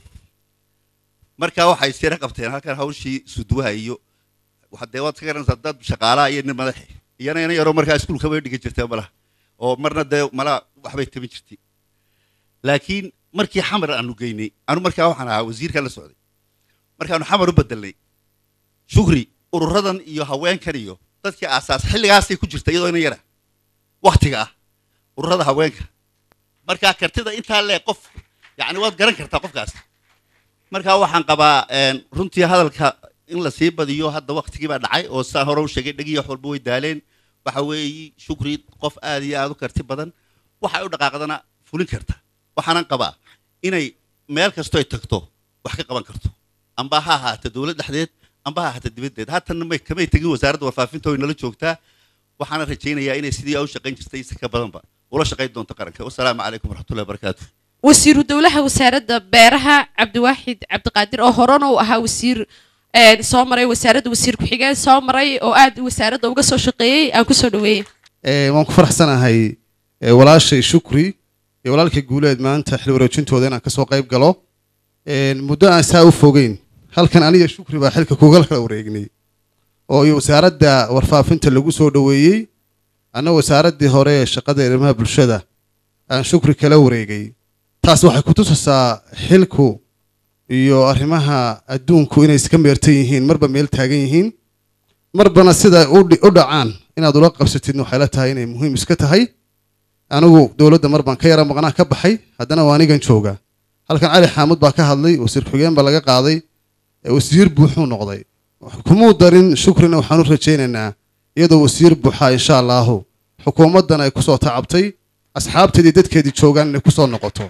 marka waxay sira qabteen halkan hawshii suduwaha iyo waxa dee waad ka garanaysaa dad shaqaalaha iyo nin madaxe iyana ina yaroo markaa iskuulka bay dhigan jirtee malaha oo marna dee malaa waxbay tabin jirtay laakiin markii xamar aanu geynay anu markaa waxaan ahaa wasiirka la socday markaanu xamar u bedelnay shukri ururadan iyo haweenkan iyo dadkii aasaas xilligaasay ku jirta iyadoo ina yara waktiga ah ururada haweenka markaa kartida intaa lee qof yacni waad garan kartaa qofkaas markaa waxaan qabaa een, runtii hadalka in la sii badiyo hadda waktigii baa dhacay oo saa hore u sheegay dhegi wax walba way daaleen waxa weeye shukri qof aad iyo aad u karti badan waxay u dhaqaaqdana fulin karta waxaanan qabaa inay meel kasto ay tagto wax ka qaban karto amba ha ahaata dowlad dhexdeed amba ha ahaata dibaddeed haatan may kamay tegin wasaaradda warfaafinta oo inala joogtaa waxaana rajaynayaa inay sidii ay u shaqayn jirtay si ka badanba ula shaqayn doonto qaranka wasalaamu calaykum waraxmatullahi wabarakaatu wasiiru dowlaha wasaaradda beeraha cabdiwaaxid cabdiqaadir oo horena uu ahaa wasiir een, soo maray wasaaradda wasiir ku-xigeen soo maray oo aad wasaaradda uga soo shaqeeyey aan kusoo dhaweeyey Ee, waan ku faraxsanahay ee, walaashay shukri iyo walaalkay guuleed maanta xil wareejintooda inaan kasoo qayb galo Een, muddo aan saa u fogeyn halkan aniga shukri baa xilka kugal kala wareegnay oo iyo wasaaradda warfaafinta lagu soo dhoweeyey anna wasaaraddii hore ee shaqada arrimaha bulshada aan shukri kala wareegay taas waxay ku tusaysaa xilku iyo arrimaha adduunku inay iska meertan yihiin marba meel taagan yihiin marbana sida u dhi- u dhacaan inaad ula qabsatidna waxay la tahay inay muhiim iska tahay anigu dowladda mar baan ka yara maqnaan ka baxay haddana waa anigan jooga halkan cali xaamud baa ka hadlay wasiir xigeen baa laga qaaday ee wasiir buuxuu noqday kumuu darin shukrina waxaan u rajaynaynaa iyadoo wasiir buuxa insha allaahu xukuumaddan ay kusoo tacabtay asxaabteedii dadkeedii joogaan inay kusoo noqoto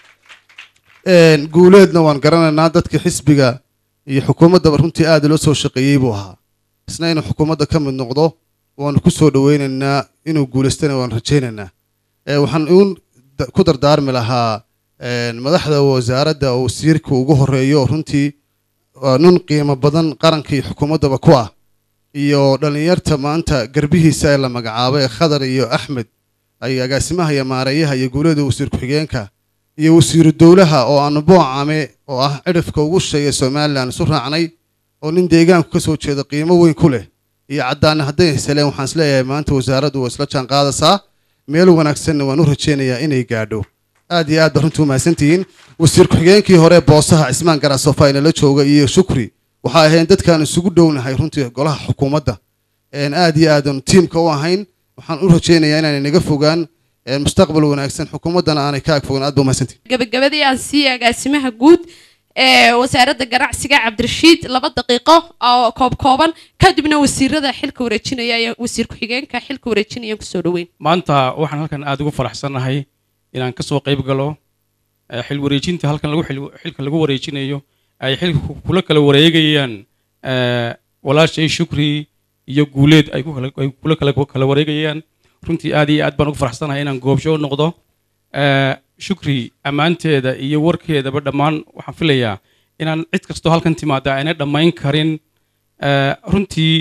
Een, guuleedna waan garanaynaa dadka xisbiga iyo xukuumaddaba runtii aad loo soo shaqeeyey buu ahaa isna inuu xukuumadda ka mid noqdo waanu ku soo dhoweynaynaa inuu guulaystana waan rajaynaynaa Ee, waxaan uun da- ku dardaarmi lahaa een, madaxda wasaaradda oo wasiirka ugu horeeyo oo runtii waa nun qiimo badan qaranka iyo xukuumaddaba ku ah iyo dhallinyarta maanta garbihiisa ee la magacaabay khadar iyo axmed ay agaasimaha iyo maareeyaha iyo guulada wasiir ku-xigeenka iyo wasiiru dowlaha oo aanu boocame oo ah cidhifka ugu sheeya somalilan isu raacnay oo nin deegaanku ka soo jeeda qiimo weyn ku leh iyo caddaana hadday heseleen waxaan isleeyahay maanta wasaaraddu waa isla jaan qaadaysaa meel wanaagsanna waan u rajaynayaa inay gaadho aad iyo aad ba runtii umahadsantihiin wasiir ku-xigeenkii hore boosaha cismaan garaasofa inala jooga iyo shukri waxaa ahayn dadkaan isugu dhownahay runtii golaha xukuumadda een aad iyo aadan tiimka u ahayn waxaan u rajaynayaa inaanay naga fogaan een mustaqbal wanaagsan xukuumaddana aanay ka ag fogaan aad ba umahadsantihiin gabagabadii aan siiyay agaasimaha guud ee wasaaradda ganacsiga cabdirashiid laba daqiiqo oo koob kooban kadibna wasiirada xilka wareejinaya iyo wasiir ku-xigeenka xilka wareejinaya kusoo dhaweyn maanta waxaan halkan aada ugu faraxsanahay inaan ka soo qayb galo eh, xil wareejinta halkan lagu xil- xilka lagu wareejinayo ay xilka ku- kula kala wareegayaan eh, walaashay shukri iyo guuleed ay ku kala- ay kula kala kala wareegayaan runtii aad iyo aad baan ugu faraxsanahay inaan goobsho noqdo Eh, shukri ammaanteeda iyo warkeedaba dhammaan waxaan filayaa inaan cid kastoo halkan timaada aanay dhammayn karin Eh, runtii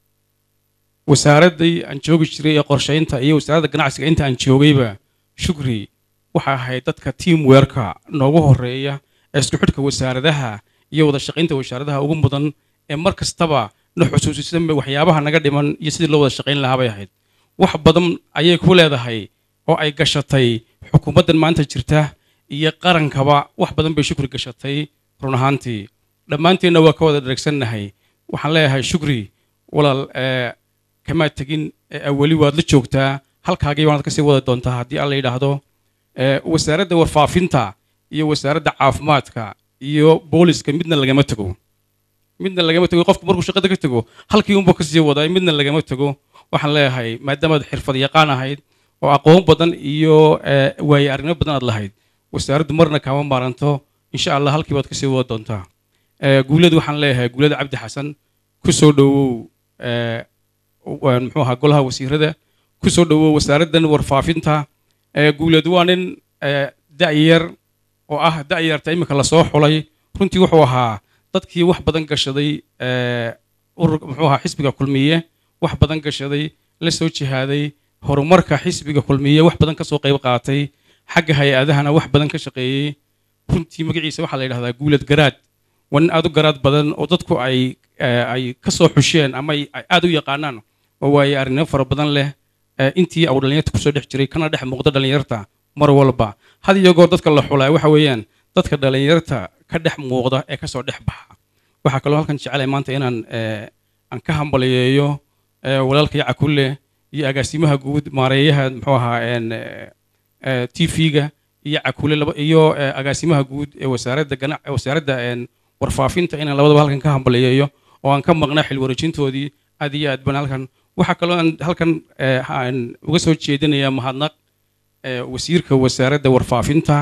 wasaaraddii aan joogi jiray ee qorshaynta iyo wasaaradda ganacsiga inta aan joogayba shukri waxay ahayd dadka teamworka noogu horeeya ee isku xidhka wasaaradaha iyo wada shaqaynta wasaaradaha ugu mudan ee mar kastaba na xusuusisan waxyaabaha naga dhiman iyo sidii loo wada shaqayn lahaa bay ahayd wax badan ayay ku leedahay oo ay gashatay xukuumaddan maanta jirta iyo qarankaba wax badan bay shukri gashatay run ahaantii dhammaanteenna waa ka wada dheregsannahay waxaan leeyahay shukri walaal ee kamaa tegin ee weli waad la joogtaa halkaagii baanaad kasii wada doontaa haddii alla yidhaahdo ee wasaaradda warfaafinta iyo wasaaradda caafimaadka iyo booliska midna lagama tego midna lagama tego qofku markuu shaqada ka tego halkii unba kasii wadaa midna lagama tego waxaan leeyahay maadaamaad xirfad yaqaan ahayd oo aqoon badan iyo ee, waaye aragnimo badan aad lahayd wasaaraddu marna kaama maaranto insha allah halkii baad kasii wada doontaa ee, guulad waxaan leeyahay guulada cabdi xasan ku soo dhowow ee, waan muxuu ahaa golaha wasiirada ku soo dhowow wasaaraddan warfaafinta ee, guulad waa nin ee, da'yar oo ah da'yarta iminka lasoo xulay runtii wuxuu ahaa dadkii wax badan gashaday ee, urur muxuu ahaa xisbiga kulmiye wax badan gashaday la soo jihaaday horumarka xisbiga kulmiye wax badan ka soo qayb qaatay xagga hay-adahana wax badan ka shaqeeyey runtii magaciisa waxaa la yidhahdaa guulad garaad waa nin aad u garaad badan oo dadku ay eh, ay ka soo xusheen ama ay ay aad u yaqaanaan oo waaye arrinimo fara badan leh eh, intii uu dhallinyarta kusoo dhex jiray kana dhex muuqda dhallinyarta mar walba had iyo goor dadka la xulaa waxa weeyaan dadka dhallinyarta ka dhex muuqda ee kasoo dhex baxa waxaa kaloo halkan jecelahay maanta inaan eh, aan ka hambaliyeeyo eh, walaalka yacakulle iyo agaasimaha guud maareeyaha muxuu ahaa een, eh, eh, tv-ga iyo cakule laba iyo eh, agaasimaha guud ee wasaaradda gana ee wasaaradda een, warfaafinta inaan labadaba halkan ka hambaliyeeyo oo aan ka maqnaa xil wareejintoodii aad iyo aad baan halkan waxaa kaloo aan halkan eh, aan uga soo jeedinayaa mahadnaq eh, wasiirka wasaaradda warfaafinta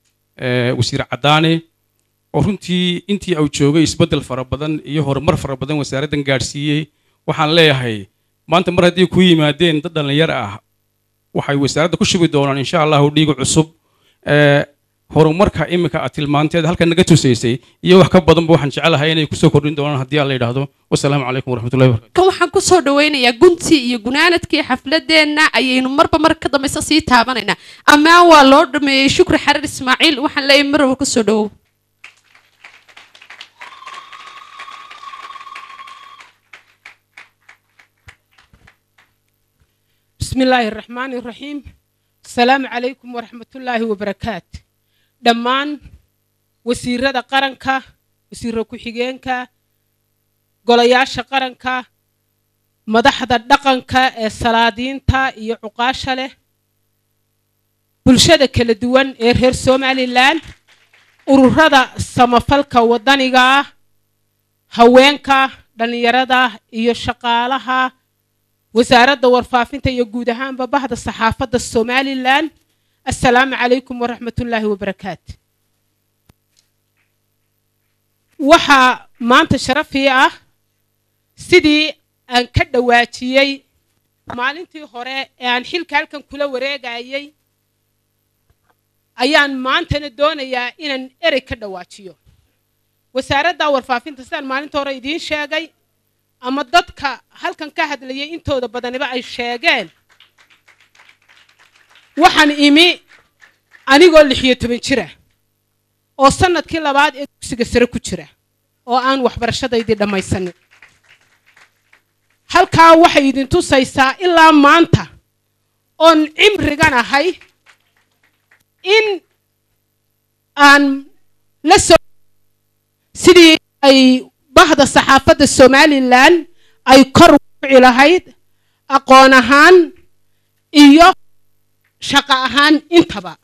eh, wasiir cadaane oo runtii intii uu joogay isbeddel fara badan iyo horumar fara badan wasaaraddan gaadhsiiyey waxaan leeyahay maanta mar haddii ku yimaadeen dad dhallinyar ah waxay wasaaradda ku shubi doonaan insha allahu dhiiga cusub ee horumarka iminka aad tilmaanteed halkan naga tusaysay iyo wax ka badanba waxaan jecelahay inay kusoo kordhin doonaan haddii alla yidhaahdo wasalaamu calaykum waraxmatullahi wabarakatu kan waxaan kusoo dhaweynayaa guntii iyo gunaanadkii xafladeenna ayaynu marba mar ka dambaysa sii taabanaynaa ammaan waa loo dhameeyey shukri xarir ismaaciil waxaan leeyahay marwal kusoo dhawow بسم الله الرحمن الرحيم السلام عليكم ورحمة الله وبركاته دمان وسيرة قرنكا وسيرة كحيجينكا قلياشة قرنكا مدحدة دقنكا السلادينتا iyo cuqaasha leh bulshada kala duwan ee reer somalilan ururada samafalka wadaniga ah haweenka dhallinyarada iyo shaqaalaha wasaaradda warfaafinta iyo guud ahaanba bahda saxaafadda somalilan assalaamu calaykum waraxmatullaahi wabarakaatu waxaa maanta sharafii ah sidii aan ka dhawaajiyey maalintii hore ee aan xilka halkan kula wareegayay ayaan maantana doonayaa inaan erey ka dhawaajiyo wasaaradda warfaafinta sidaan maalinta hore idiin sheegay ama dadka halkan ka hadlayay intooda badaniba ay sheegeen waxaan imi anigoo lix iyo toban jira oo sanadkii labaad ee dugsiga sare ku jira oo aan waxbarashadaydii dhammaysanin halkaa waxay idin tusaysaa ilaa maanta oon cimrigan ahay in aan la soo sidii ay bahda saxaafadda somalilan ay kor uci lahayd aqoon ahaan iyo shaqo ahaan intaba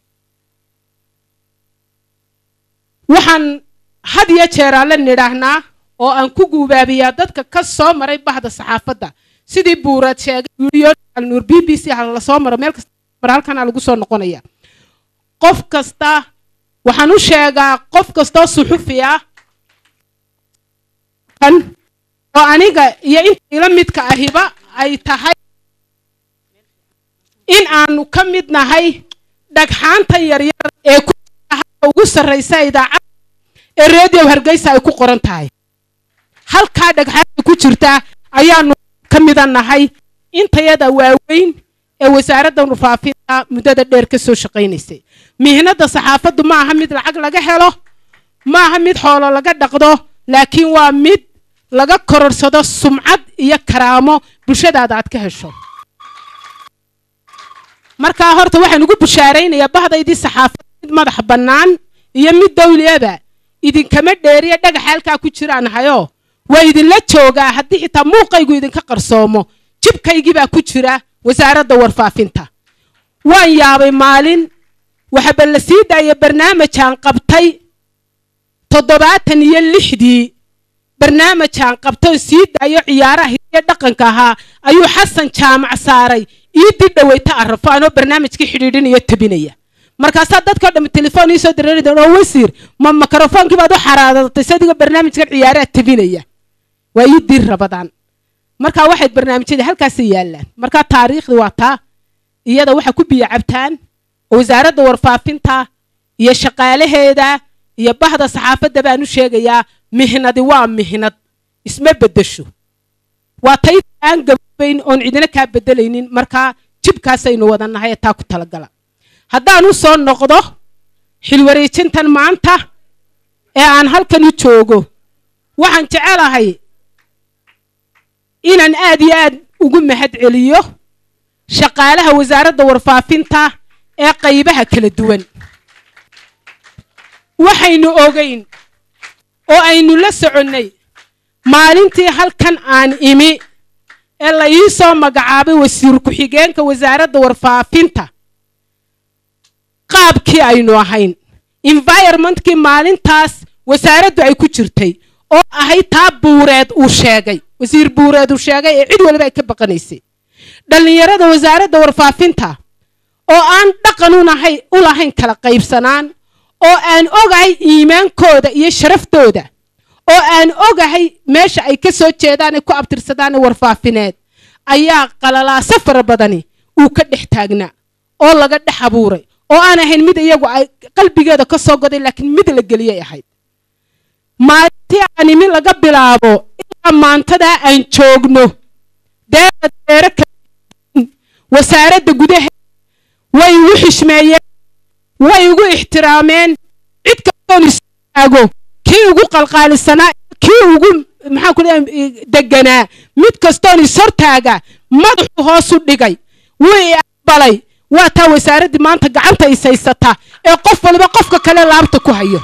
waxaan had iyo jeeraa la nidhaahnaa oo aan ku guubaabiyaa dadka ka soo maray bahda saxaafadda sidii buuraad sheegay nuur b b c ha la soo maro meel kasta mar halkanaa lagu soo noqonaya qof kasta waxaan u sheegaa qof kastoo suxufi ah oo aniga iyo inta ila midka ahiba ay tahay in aanu ka mid nahay dhagxaantan yaryar ee ku ugu sarraysa idaacadda ee redio hargeysa ay ku qoran tahay halkaa dhagxaanta ku jirta ayaanu ka mida nahay intayada waaweyn ee wasaaradda warfaafinta muddada dheer ka soo shaqaynaysay mihnadda saxaafaddu ma aha mid lacag laga helo ma aha mid xoolo laga dhaqdo laakiin waa mid laga kororsado sumcad iyo karaamo bulshadaada aad ka hesho markaa horta waxaan ugu bushaaraynayaa bahdaydii saxaafadda mid madax bannaan iyo mid dawliyaba idinkama dheeriya dhagaxa halkaa ku jiraan hayoo waa idinla joogaa haddii xitaa muuqaygu idinka qarsoomo jibkaygii baa ku jira wasaaradda warfaafinta waan yaabay maalin waxaba la sii daaya barnaamijaan qabtay toddobaatan iyo lixdii barnaamijaan qabtay oo sii daayo ciyaaraha hidiyo dhaqanka ahaa ayuu xasan jaamac saaray iidii dhaweyta arrafo anoo barnaamijkii xidhiidhinaya tabinaya markaasaa dadkao dhammi telefoon iisoo dareeri oo wasiir ma mikrofoonkii baad u xaraadatay sadigoo barnaamijkan ciyaaraha tabinaya waa ii diir rabadaan markaa waxayd barnaamijyada halkaasay yaallaan markaa taariikhdi waa taa iyada waxaa ku biyo cabtaan oo wasaaradda warfaafinta iyo shaqaalaheeda iyo bahda saxaafadda baan u sheegayaa mihnadi waa mihnad isma beddesho waa tay aan gababayn oon cidina kaa beddelaynin markaa jibkaasaynu wadannahay ee taa ku talagala haddaan u soo noqdo xilwareejintan maanta ee aan halkan u joogo waxaan jecelahay inaan aad iyo aad ugu mahad celiyo shaqaalaha wasaaradda warfaafinta ee qaybaha kala duwan waxaynu ogayn oo aynu la soconnay maalintii halkan aan imi ee la ii soo magacaabay wasiir ku-xigeenka wasaaradda warfaafinta qaabkii aynu ahayn environmentkii maalintaas wasaaraddu ay ku jirtay oo ahayd taa buureed uu sheegay wasiir buureed uu sheegay ee cid waliba ay ka baqanaysay dhallinyarada wasaaradda warfaafinta oo aan dhaqan unahay u lahayn kala qaybsanaan oo aan ogahay iimaankooda iyo sharaftooda oo aan ogahay meesha ay ka soo jeedaan ay ku abtirsadaan warfaafineed ayaa qalalaaso fara badani uu ka dhex taagnaa oo laga dhex abuuray oo aan ahayn mid iyagu ay qalbigeeda ka soo goday laakiin mid la geliyay ahayd maalintii aan imi laga bilaabo ilaa maantadaa aan joogno deera deere kala wasaaradda gudaha way igu xishmeeyeen way igu ixtiraameen cid kastoon istaago kii ugu qalqaalisanaa kii ugu maxaan ku leeyahay deganaa mid kastoon ishortaaga madaxu hoos u dhigay wuu i aqbalay waa taa wasaaraddii maanta gacanta is haysata ee qof waliba qofka kale laabta ku hayo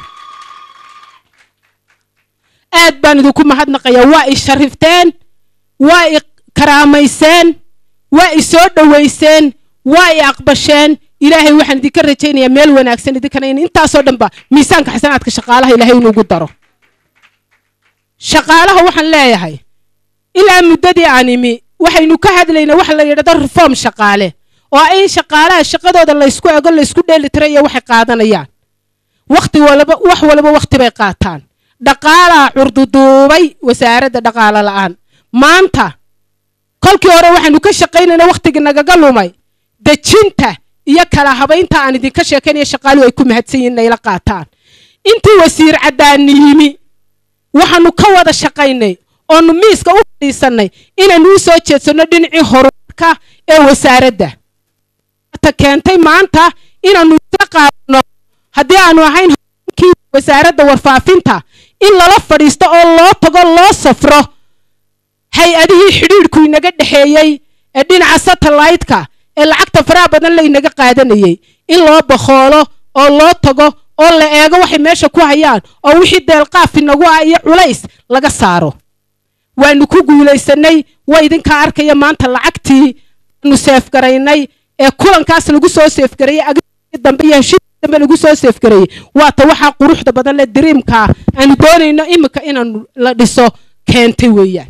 aad baan idinku mahadnaqayaa waa i sharifteen waa i karaamayseen waa i soo dhowayseen waa i aqbasheen ilaahay waxaan idinka rajaynayaa meel wanaagsan idinkana in intaasoo dhanba miisaanka xasanaadka shaqaalaha ilaahay inuugu daro shaqaalaha waxaan leeyahay ilaa muddadii aan imi waxaynu ka hadlaynaa waxa la yidhahdo reform shaqaale oo in shaqaalaha shaqadooda laysku ego laysku dheelitira iyo waxay qaadanayaan waqti walba wax walba waqti bay qaataan dhaqaalaa curduduubay wasaaradda dhaqaalo la'aan maanta kolkii hore waxaynu ka shaqaynaynaa waqtigii nagaga lumay dejinta iyo kala habaynta aan idinka sheekaynaya shaqaaluhu ay ku mahadsan yihiin inayla qaataan intii wasiir caddaani yimi waxaanu ka wada shaqaynay oonu miiska u fadhiisannay inaanu u soo jeedsanno dhinacii horumarka ee wasaaradda ta keentay maanta inaanu isla qaadano haddii aanu ahayn kii wasaaradda warfaafinta in lala fadhiisto oo loo tago loo safro hay-adihii xidhiidhku inaga dhexeeyey ee dhinaca satellaytka ee lacagta faraha badan laynaga qaadanayey in loo bakhoolo oo loo tago oo la eego waxay meesha ku hayaan oo wixii deelqaaf inagu ah iyo culays laga saaro waanu ku guulaysanay waa idinkaa arkaya maanta lacagtii aanu seefgaraynay ee kulankaas lagu soo seefgarayey agii dambe iyo heshiiskii dambe lagu soo seefgarayey waata waxaa quruxda badan le diriimkaa aanu doonayno imika inaanu la dhiso keentay weeyaan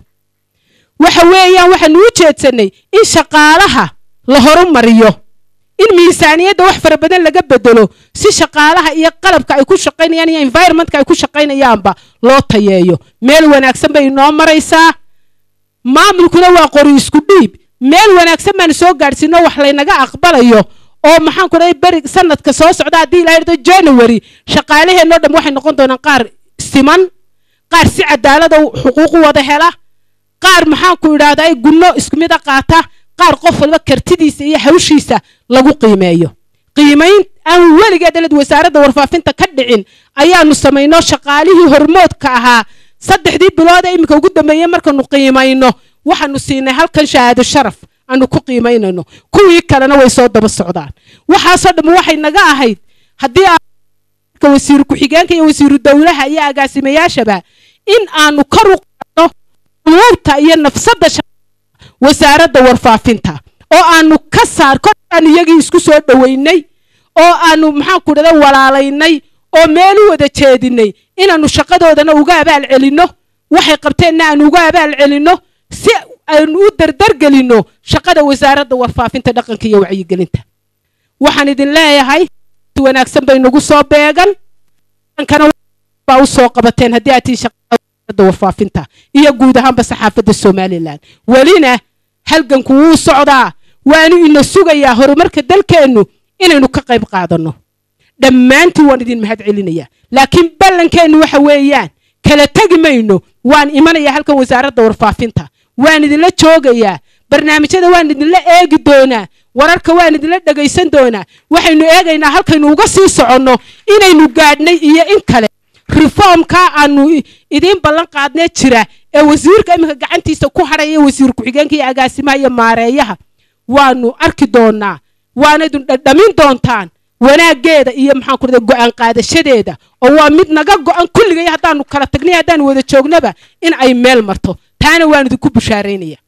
waxa weeyaan waxaanu u jeedsanay in shaqaalaha la horumariyo in miisaaniyadda wax fara badan laga bedelo si shaqaalaha iyo qalabka ay ku shaqaynayaan iyo environmentka ay ku shaqaynayaanba loo tayeeyo meel wanaagsan bay inoo maraysaa maamulkuna waa qori isku dhiib meel wanaagsan baanu soo gaadhsiino wax laynaga aqbalayo oo maxaan ku dhahay beri sanadka soo socda haddii ilaa irdo january shaqaalaheenoo dhan waxay noqon doonaan qaar siman qaar si cadaalada xuquuq u wada hela qaar maxaan ku idhaahdaa gunno isku mid a qaata qaar qof walba kartidiisa iyo hawshiisa lagu qiimeeyo qiimayn aan weligeed dhalad wasaaradda warfaafinta ka dhicin ayaanu samayno shaqaalihii hormoodka ahaa saddexdii bilood ee iminka ugu dambeeyey markaanu qiimayno waxaanu siinay halkan shahaado sharaf aanu ku qiimaynayno kuwii kalena way soo daba socdaan waxaasoo dhamma waxay naga ahayd haddii aan wasiiru ku-xigeenka iyo wasiiru dowlaha iyo agaasimayaashaba in aanu kor u qaadno umuurta iyo nafsadda wasaaradda warfaafinta oo aanu ka saar kor aanu iyagii isku soo dhoweynay oo aanu maxaan ku dhahda walaalaynay oo meel u wada jeedinay inaanu shaqadoodana uga abaal celinno waxay qabteenna aanu uga abaal celinno si aynu u dardargelinno shaqada wasaaradda warfaafinta dhaqanka iyo wacyigelinta waxaan idin leeyahay si wanaagsan bay nagu soo beegan dhankana baa u soo qabateen haddii aad tii shaqada warfaafinta iyo guud ahaanba saxaafadda somalilan welina halganku wuu socdaa waanu ina sugayaa horumarka dalkeennu inaynu ka qayb qaadanno dhammaantii waan idin mahad celinayaa laakiin ballankeennu waxa weeyaan kala tegi mayno waan imanayaa halkan wasaaradda warfaafinta waan idinla joogayaa barnaamijyada waan idinla eegi doonaa wararka waan idinla dhegaysan doonaa waxaynu eegaynaa halkaynu uga sii soconno inaynu gaadhnay iyo in kale reformka aanu idiin ballan qaadnee jira ee wasiirka iminka gacantiisa ku hadhaya wasiir ku-xigeenka iyo agaasimaha iyo maareeyaha waanu arki doonaa waana idin dhadhamin doontaan wanaaggeeda iyo maxaan ku dhahday go'aan qaadashadeeda oo waa mid naga go'an kulligay haddaanu kala tagnay haddaanu wada joognaba in ay meel marto taana waan idinku bushaaraynaya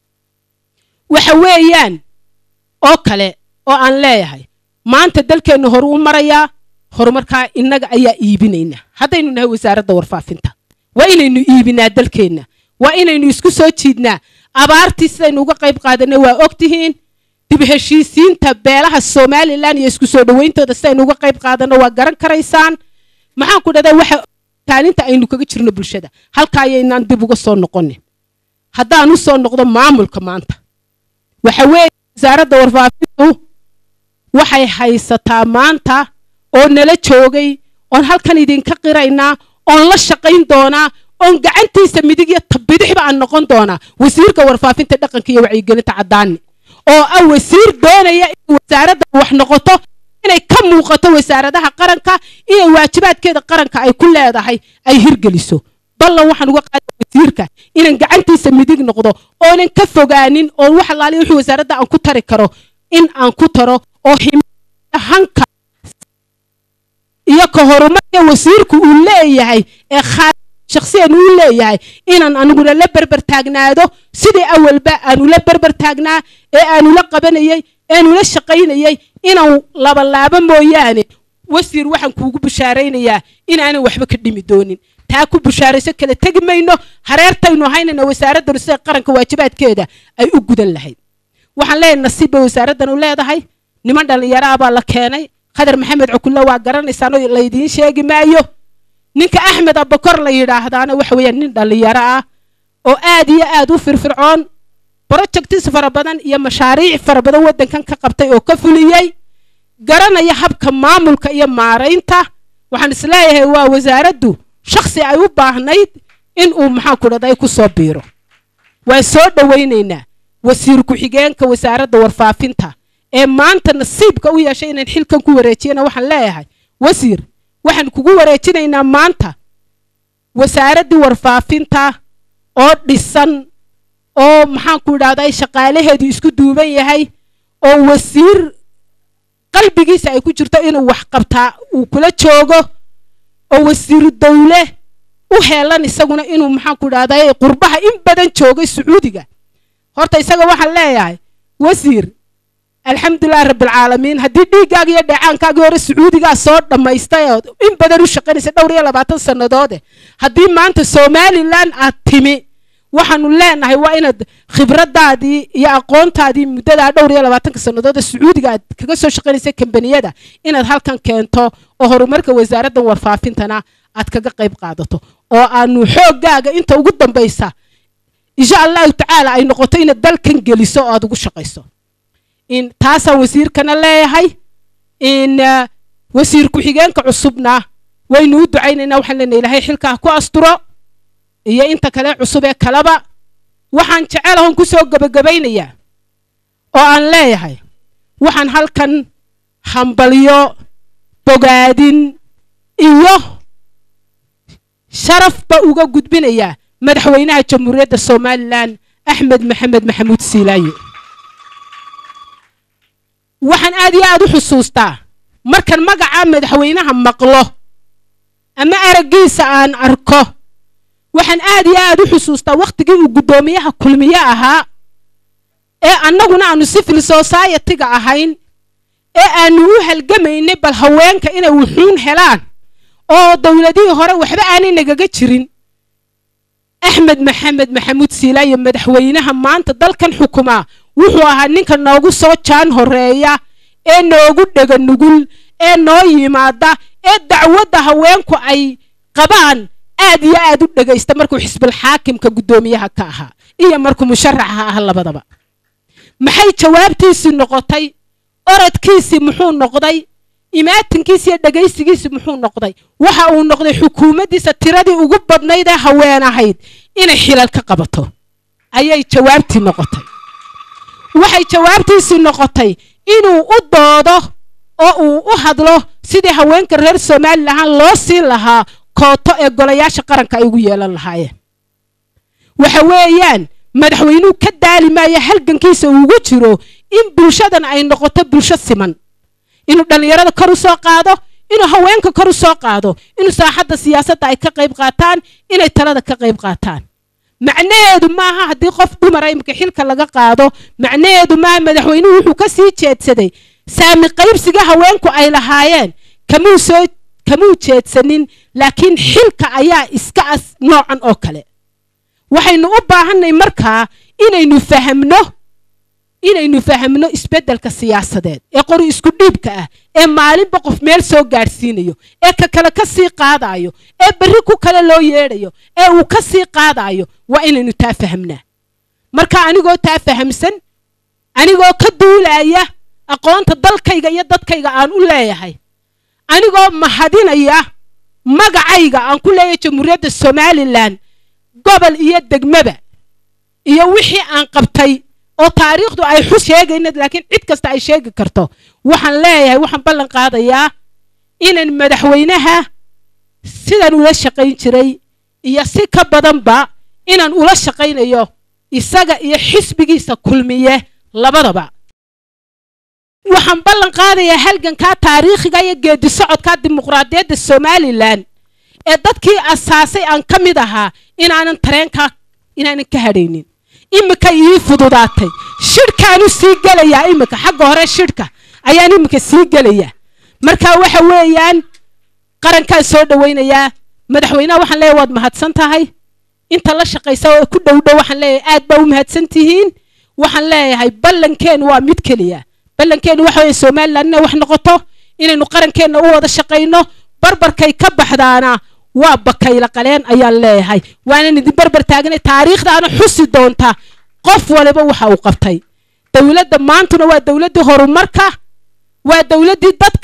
waxa weeyaan oo kale oo aan leeyahay maanta dalkeennu horu u marayaa horumarkaa innaga ayaa iibinaynaa haddaynu nahay wasaaradda warfaafinta waa inaynu iibinaa dalkeenna waa inaynu isku soo jiidnaa abaartii sidaynu uga qayb qaadanay waa ogtihiin dib heshiisiinta beelaha somalilan iyo isku soo dhawayntooda sidaynu uga qayb qaadanno waa garan karaysaan maxaan ku dhahdaa waxa kaalinta aynu kaga jirno bulshada halka ayaynaan dib uga soo noqonin haddaan u soo noqdo maamulka maanta waxa weeye wasaaradda warfaafintu waxay haysataa maanta oo nala joogay oon halkan idinka qiraynaa oon la shaqayn doonaa oon gacantiisa midig iyo tabidixba aan noqon doonaa wasiirka warfaafinta dhaqanka iyo wacyigelinta caddaani oo ah wasiir doonaya in wasaaradda wax noqoto inay ka muuqato wasaaradaha qaranka iyo waajibaadkeeda qaranka ay ku leedahay ay hirgeliso ballan waxaan uga qaada wasiirka inaan gacantiisa midig noqdo oonan ka fogaanin oo wax alaaliya wixii wasaaradda aan ku tari karo in aan ku taro oo hanka iyo ka horumarka wasiirku uu leeyahay ee shakhsiyan uu leeyahay inaan aniguna la berber taagnaado sidii awalba aanu la berber taagnaa ee aanu la qabanayay eanu la shaqaynayay inaan labalaabo mooyaane wasiir waxaan kuugu bushaaraynayaa inaanan waxba ka dhimi doonin taa ku bushaarayso kala tegi mayno hareertaynu haynayna wasaaraddanu sida qaranka waajibaadkeeda ay u gudan lahayd waxaan leeyahay nasiib bay wasaaraddan u leedahay niman dhallinyaraha baa la keenay khadar maxamed cukulle waa garanaysaano laydiin sheegi maayo ninka axmed abakor la yidhaahdaana waxa weeyaan nin dhallinyaro ah oo aad iyo aad u firfircoon projectis fara badan iyo mashaariic fara badan waddankan ka qabtay oo ka fuliyey garanaya habka maamulka iyo maaraynta waxaan isleeyahay waa wasaaraddu shaksi ay u baahnayd in uu maxaan ku dhahday ku soo biiro waan soo dhowaynaynaa wasiir ku-xigeenka wasaaradda warfaafinta ee maanta nasiibka u yeeshay inaan xilkan ku wareejiyana waxaan leeyahay wasiir waxaan kugu wareejinaynaa maanta wasaaraddii warfaafinta oo dhisan oo maxaan ku idhahday shaqaalaheedu isku duuban yahay oo wasiir qalbigiisa ay ku jirto inuu wax qabtaa uu kula joogo oo wasiiru dawle u heelan isaguna inuu maxaan ku idhahday qurbaha in badan joogay sacuudiga horta isaga waxaan leeyahay wasiir alxamdulilahi rabbilcaalamiin haddii dhiiggaaga iyo dheecaankaagii hore sacuudigaa soo dhammaystay oo in badan u shaqaynaysa dhowr iyo labaatan sannadoode haddii maanta somalilan aad timi waxaanu leenahay waa inaad khibraddaadii iyo aqoontaadii muddadaa dhowr iyo labaatanka sannadood ee sacuudiga aad kaga soo shaqaynaysa kambaniyada inaad halkan keento oo horumarka wasaaraddan warfaafintana aad kaga qayb qaadato oo aanu xooggaaga inta ugu dambaysa insha allahu tacaala ay noqoto inaad dalkan geliso oo aad ugu shaqayso in taasaan wasiirkana leeyahay in wasiir ku-xigeenka cusubna waynu u ducaynaynaa waxaan leenahay ilaahay xilkaa ku asturo iyo inta kale cusub ee kaleba waxaan jecelahon ku soo gebagabaynayaa oo aan leeyahay waxaan halkan hambalyo bogaadin iyo sharafba uga gudbinayaa madaxweynaha jamhuuriyadda somalilan axmed maxamed maxamuud siilaaye waxaan aad iyo aad u xusuustaa markan magaca madaxweynaha maqlo ama araggiisa aan arko waxaan aad iyo aad u xusuustaa wakhtigii uu guddoomiyaha kulmiye ahaa ee annaguna aanu civil society-ga ahayn ee aanu u halgamaynay bal haweenka inay wuxuun helaan oo dowladihii hore waxba aanay nagaga jirin axmed maxamed maxamuud siilaaye madaxweynaha maanta dalkan xukumaa wuxuu ahaa ninka noogu soo jaan horeeya ee noogu dhega nugul ee noo yimaada ee dacwadda haweenku ay qabaan aad iyo aad u dhegaysta markuu xisbul xaakimka guddoomiyaha ka ahaa iyo markuu musharaxa ah labadaba maxay jawaabtiisii noqotay orodkiisii muxuu noqday imaatinkiisi iyo dhegaysigiisi muxuu noqday waxa uu noqday xukuumaddiisa tiradii ugu badnayd ee haween ahayd inay xilal ka qabato ayay jawaabtii noqotay waxay jawaabtiisii noqotay inuu u doodo oo uu u hadlo sidii haweenka reer somalilan loo siin lahaa kooto ee golayaasha qaranka ay ugu yeelan lahaayeen waxa weeyaan madaxweynuhu ka daali maayo halgankiisa uugu jiro in bulshadan ay noqoto bulsho siman inuu dhallinyarada kor u soo qaado inuu haweenka kor u soo qaado inuu saaxadda siyaasadda ay ka qayb qaataan inay talada ka qayb qaataan macnaheedu maaha haddii qof dumara imika xilka laga qaado macnaheedu maaha madaxweynuhu wuxuu ka sii jeedsaday saami qaybsiga haweenku ay lahaayeen kamuu soo kamuu jeedsanin laakiin xilka ayaa iska as noocan oo kale waxaynu u baahanay markaa inaynu fahamno inaynu fahamno isbeddelka siyaasadeed ee qori isku dhiibka ah ee maalinba qof meel soo gaadhsiinayo ee ka kale ka sii qaadayo ee berri ku kale loo yeedhayo ee uu ka sii qaadayo waa inaynu taa fahamnaa marka anigoo taa fahamsan anigoo ka duulaya aqoonta dalkayga iyo dadkayga aan u leeyahay anigoo mahadinaya magacayga aan ku leeyahay jamhuuriyadda somalilan gobol iyo degmaba iyo wixii aan qabtay oo taariikhdu ay xus sheegaynad laakiin cid kasta ay sheegi karto waxaan leeyahay waxaan ballan qaadayaa inaan madaxweynaha sidan ula shaqayn jiray iyo si ka badanba inaan ula shaqaynayo isaga iyo xisbigiisa kulmiye labadaba waxaan ballan qaadayaa halgankaa taariikhiga iyo geedi socodkaa dimuqraadiyadda somalilan ee dadkii asaasay aan ka mid ahaa inaanan tareenkaa inaanan ka hadhaynin imika ii fududaatay shidhkaanu sii gelayaa imika xagga hore shidhka ayaan imika sii gelayaa marka waxa weeyaan qarankaan soo dhawaynayaa madaxweynaha waxaan leeyahay waad mahadsan tahay inta la shaqaysa oo ku dhow dhow waxaan leeyahay aad baa u mahadsan tihiin waxaan leeyahay ballankeennu waa mid keliya ballankeennu waxa weeye somaliland inay wax noqoto inaynu qarankeenna u wada shaqayno barbarkay ka baxdaana waa bakayla qaleen ayaan leeyahay waanan idin barbar taagnay taariikhdaana xusi doonta qof waliba waxa uu qabtay dowladda maantuna waa dowladdii horumarka waa dowladdii dadka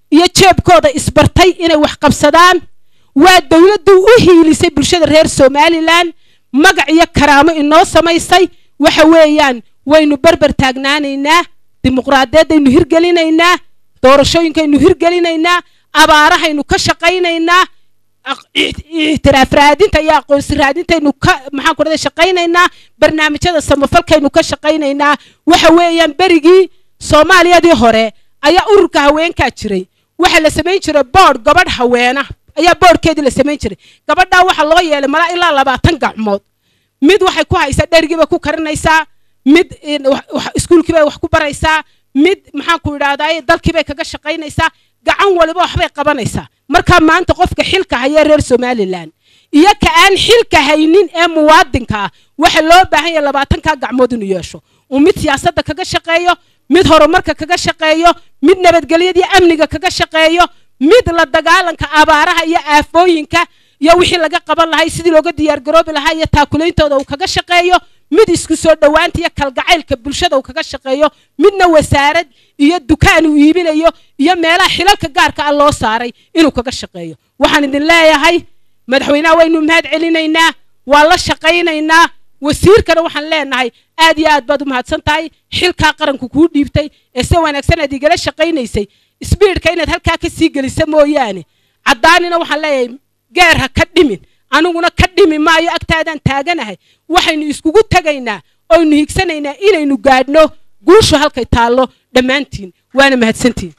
iyo jeebkooda isbartay inay wax qabsadaan waa dowladdu u hiilisay bulshada reer somalilan magac iyo karaamo inoo samaysay waxa weeyaan waynu berber taagnaanaynaa dimuqraadiyaddaynu hirgelinaynaa doorashooyinkaynu hirgelinaynaa abaarahaynu ka shaqaynaynaa ictiraaf raadinta iyo aqoonsi raadintaynu ka maxaan ku dhahday shaqaynaynaa barnaamijyada samafalkaynu ka shaqaynaynaa waxa weeyaan berigii soomaaliyadii hore ayaa ururka haweenkaa jiray waxaa la samayn jiray boodh gabadh haweena ayaa boodhkeedii la samayn jiray gabadhaa waxaa loo yeelay malaa ilaa labaatan gacmood mid waxay ku haysaa dherigii bay ku karinaysaa mid iskuulkii bay wax ku baraysaa mid maxaan ku idhahdaa dalkii bay kaga shaqaynaysaa gacan waliba waxbay qabanaysaa markaa maanta qofka xilka haya reer somalilan iyo ka aan xilka haynin ee muwaadinka ah waxa loo baahan yahay labaatankaa gacmood inuu yeesho uu mid siyaasadda kaga shaqeeyo mid horumarka kaga shaqeeyo mid nabadgelyada iyo amniga kaga shaqeeyo mid la dagaalanka abaaraha iyo aafooyinka iyo wixii laga qaban lahay sidii looga diyaargaroobi lahaa iyo taakulaintooda uu kaga shaqeeyo mid isku soo dhowaanta iyo kalgacaylka bulshada uu kaga shaqeeyo midna wasaarad iyo dukaan uu iibinayo iyo meelaha xilalka gaarka ah loo saaray inuu kaga shaqeeyo waxaan idin leeyahay madaxweynaha waynu mahad celinaynaa waa la shaqaynaynaa wasiirkana waxaan leenahay aad iyo aad baad u mahadsan tahay xilkaa qaranku kuu dhiibtay ee se wanaagsan aad igala shaqaynaysay sbiidhka inaad halkaa ka sii gelisa mooyaane caddaanina waxaan leeyahay geer ha ka dhimin aniguna ka dhimi maayo agtaadaan taaganahay waxaynu iskugu tegaynaa oynu higsanaynaa inaynu gaadhno guushu halkay taallo dhammaantiin waana mahadsantiin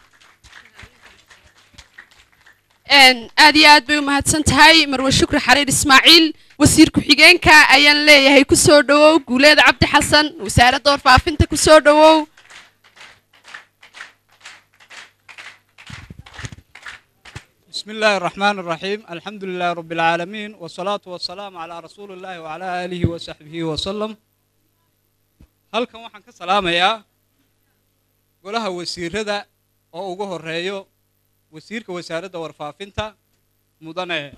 aad iyo aad bay u mahadsan tahay marwe shukri xariir ismaaciil wasiir ku-xigeenka ayaan leeyahay ku soo dhowow guuleed cabdi xasan wasaaradda warfaafinta ku soo dhowow بسم الله الرحمن الرحيم الحمد لله رب العالمين والصلاة والسلام على رسول الله وعلى آله وصحبه وسلم halkan waxaan ka salaamayaa golaha wasiirada oo ugu horeeyo wasiirka wasaaradda warfaafinta mudane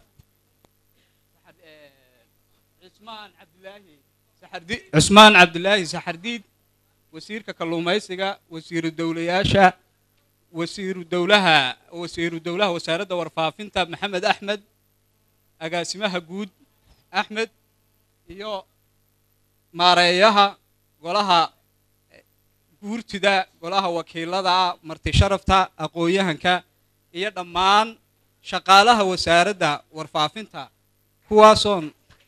cismaan cabdilaahi saxardi cismaan cabdilaahi saxardiid wasiirka kalluumaysiga wasiiru dowlayaasha wasiiru dowlaha wasiiru dowlaha wasaaradda warfaafinta maxamed axmed agaasimaha guud axmed iyo maareeyaha golaha guurtida golaha wakiilada marti sharafta aqoon-yahanka iyo dhammaan shaqaalaha wasaaradda warfaafinta kuwaasoon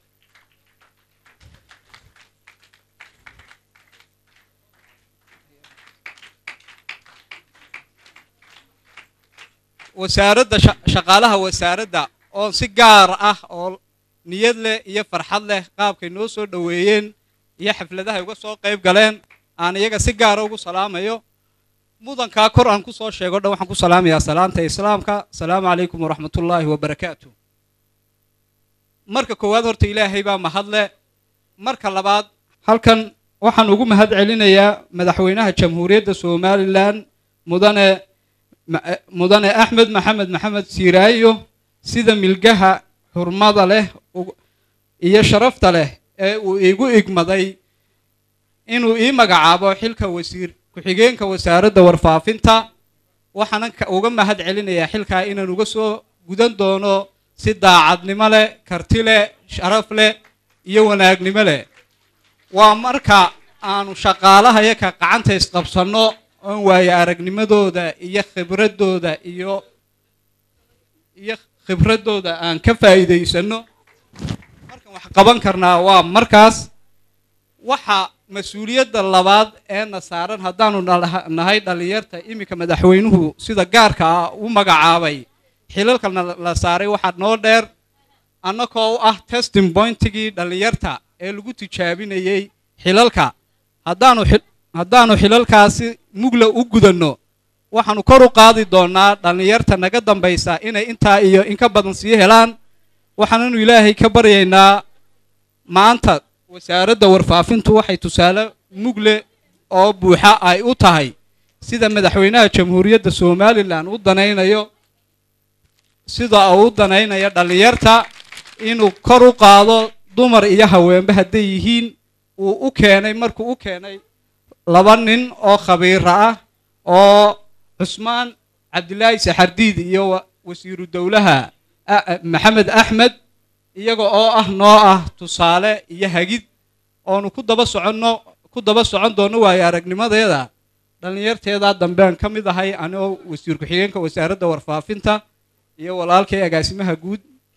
wasaaradda shaqaalaha wasaaradda oo si gaar ah oo niyad leh iyo farxad leh qaabkay noo soo dhoweeyeen iyo xafladahay uga soo qayb galeen aan iyaga si gaara ugu salaamayo mudankaa kor aan ku soo sheego dhan waxaan ku salaamayaa salaanta islaamka asalaamu calaykum waraxmatullaahi wabarakaatu marka koowaad horta ilaahay baa mahadle marka labaad halkan waxaan ugu mahad celinayaa madaxweynaha jamhuuriyadda somalilan mudane mudane axmed maxamed maxamed siiraayo sida milgaha xurmada leh iyo sharafta leh ee uu igu igmaday inuu ii magacaabo xilka wasiir ku-xigeenka wasaaradda warfaafinta waxaanan uga mahad celinayaa xilkaa inaan uga soo gudan doono si daacadnimo leh karti leh sharaf leh iyo wanaagnimo leh waa marka aanu shaqaalahayo ka gacanta isqabsanno oon waayo aragnimadooda iyo khibradooda iyo iyo khibradooda aan ka faa'iidaysanno markan wax qaban karnaa waa markaas waxa mas-uuliyadda labaad ee na saaran haddaanu nahay dhallinyarta iminka madaxweynuhu sida gaarka ah u magacaabay xilalkana la saaray waxaa noo dheer annagoo u ah testing pointigii dhallinyarta ee lagu tijaabinayey xilalka haddaanu haddaanu xilalkaasi mugla u gudanno waxaanu kor u qaadi doonnaa dhallinyarta naga dambaysa inay intaa iyo in ka badan sii helaan waxaananu ilaahay ka baryaynaa maanta wasaaradda warfaafintu waxay tusaale mugle oo buuxa ay u tahay sida madaxweynaha jamhuuriyadda somalilan u danaynayo sida uu u danaynayo dhallinyarta inuu kor u qaado dumar iyo haweenba hadday yihiin uu u keenay markuu u keenay laba nin oo khabiira ah oo cusmaan cabdilaahi saxardiid iyo wa- wasiiru dowlaha a- a- maxamed axmed iyaga oo ah noo ah tusaale iyo hagid oonu ku daba soconno ku daba socon doonno waayo aragnimadeeda dhallinyarteedaa dambean ka mid ahay anigoo wasiir ku-xigeenka wasaaradda warfaafinta iyo walaalkay agaasimaha guud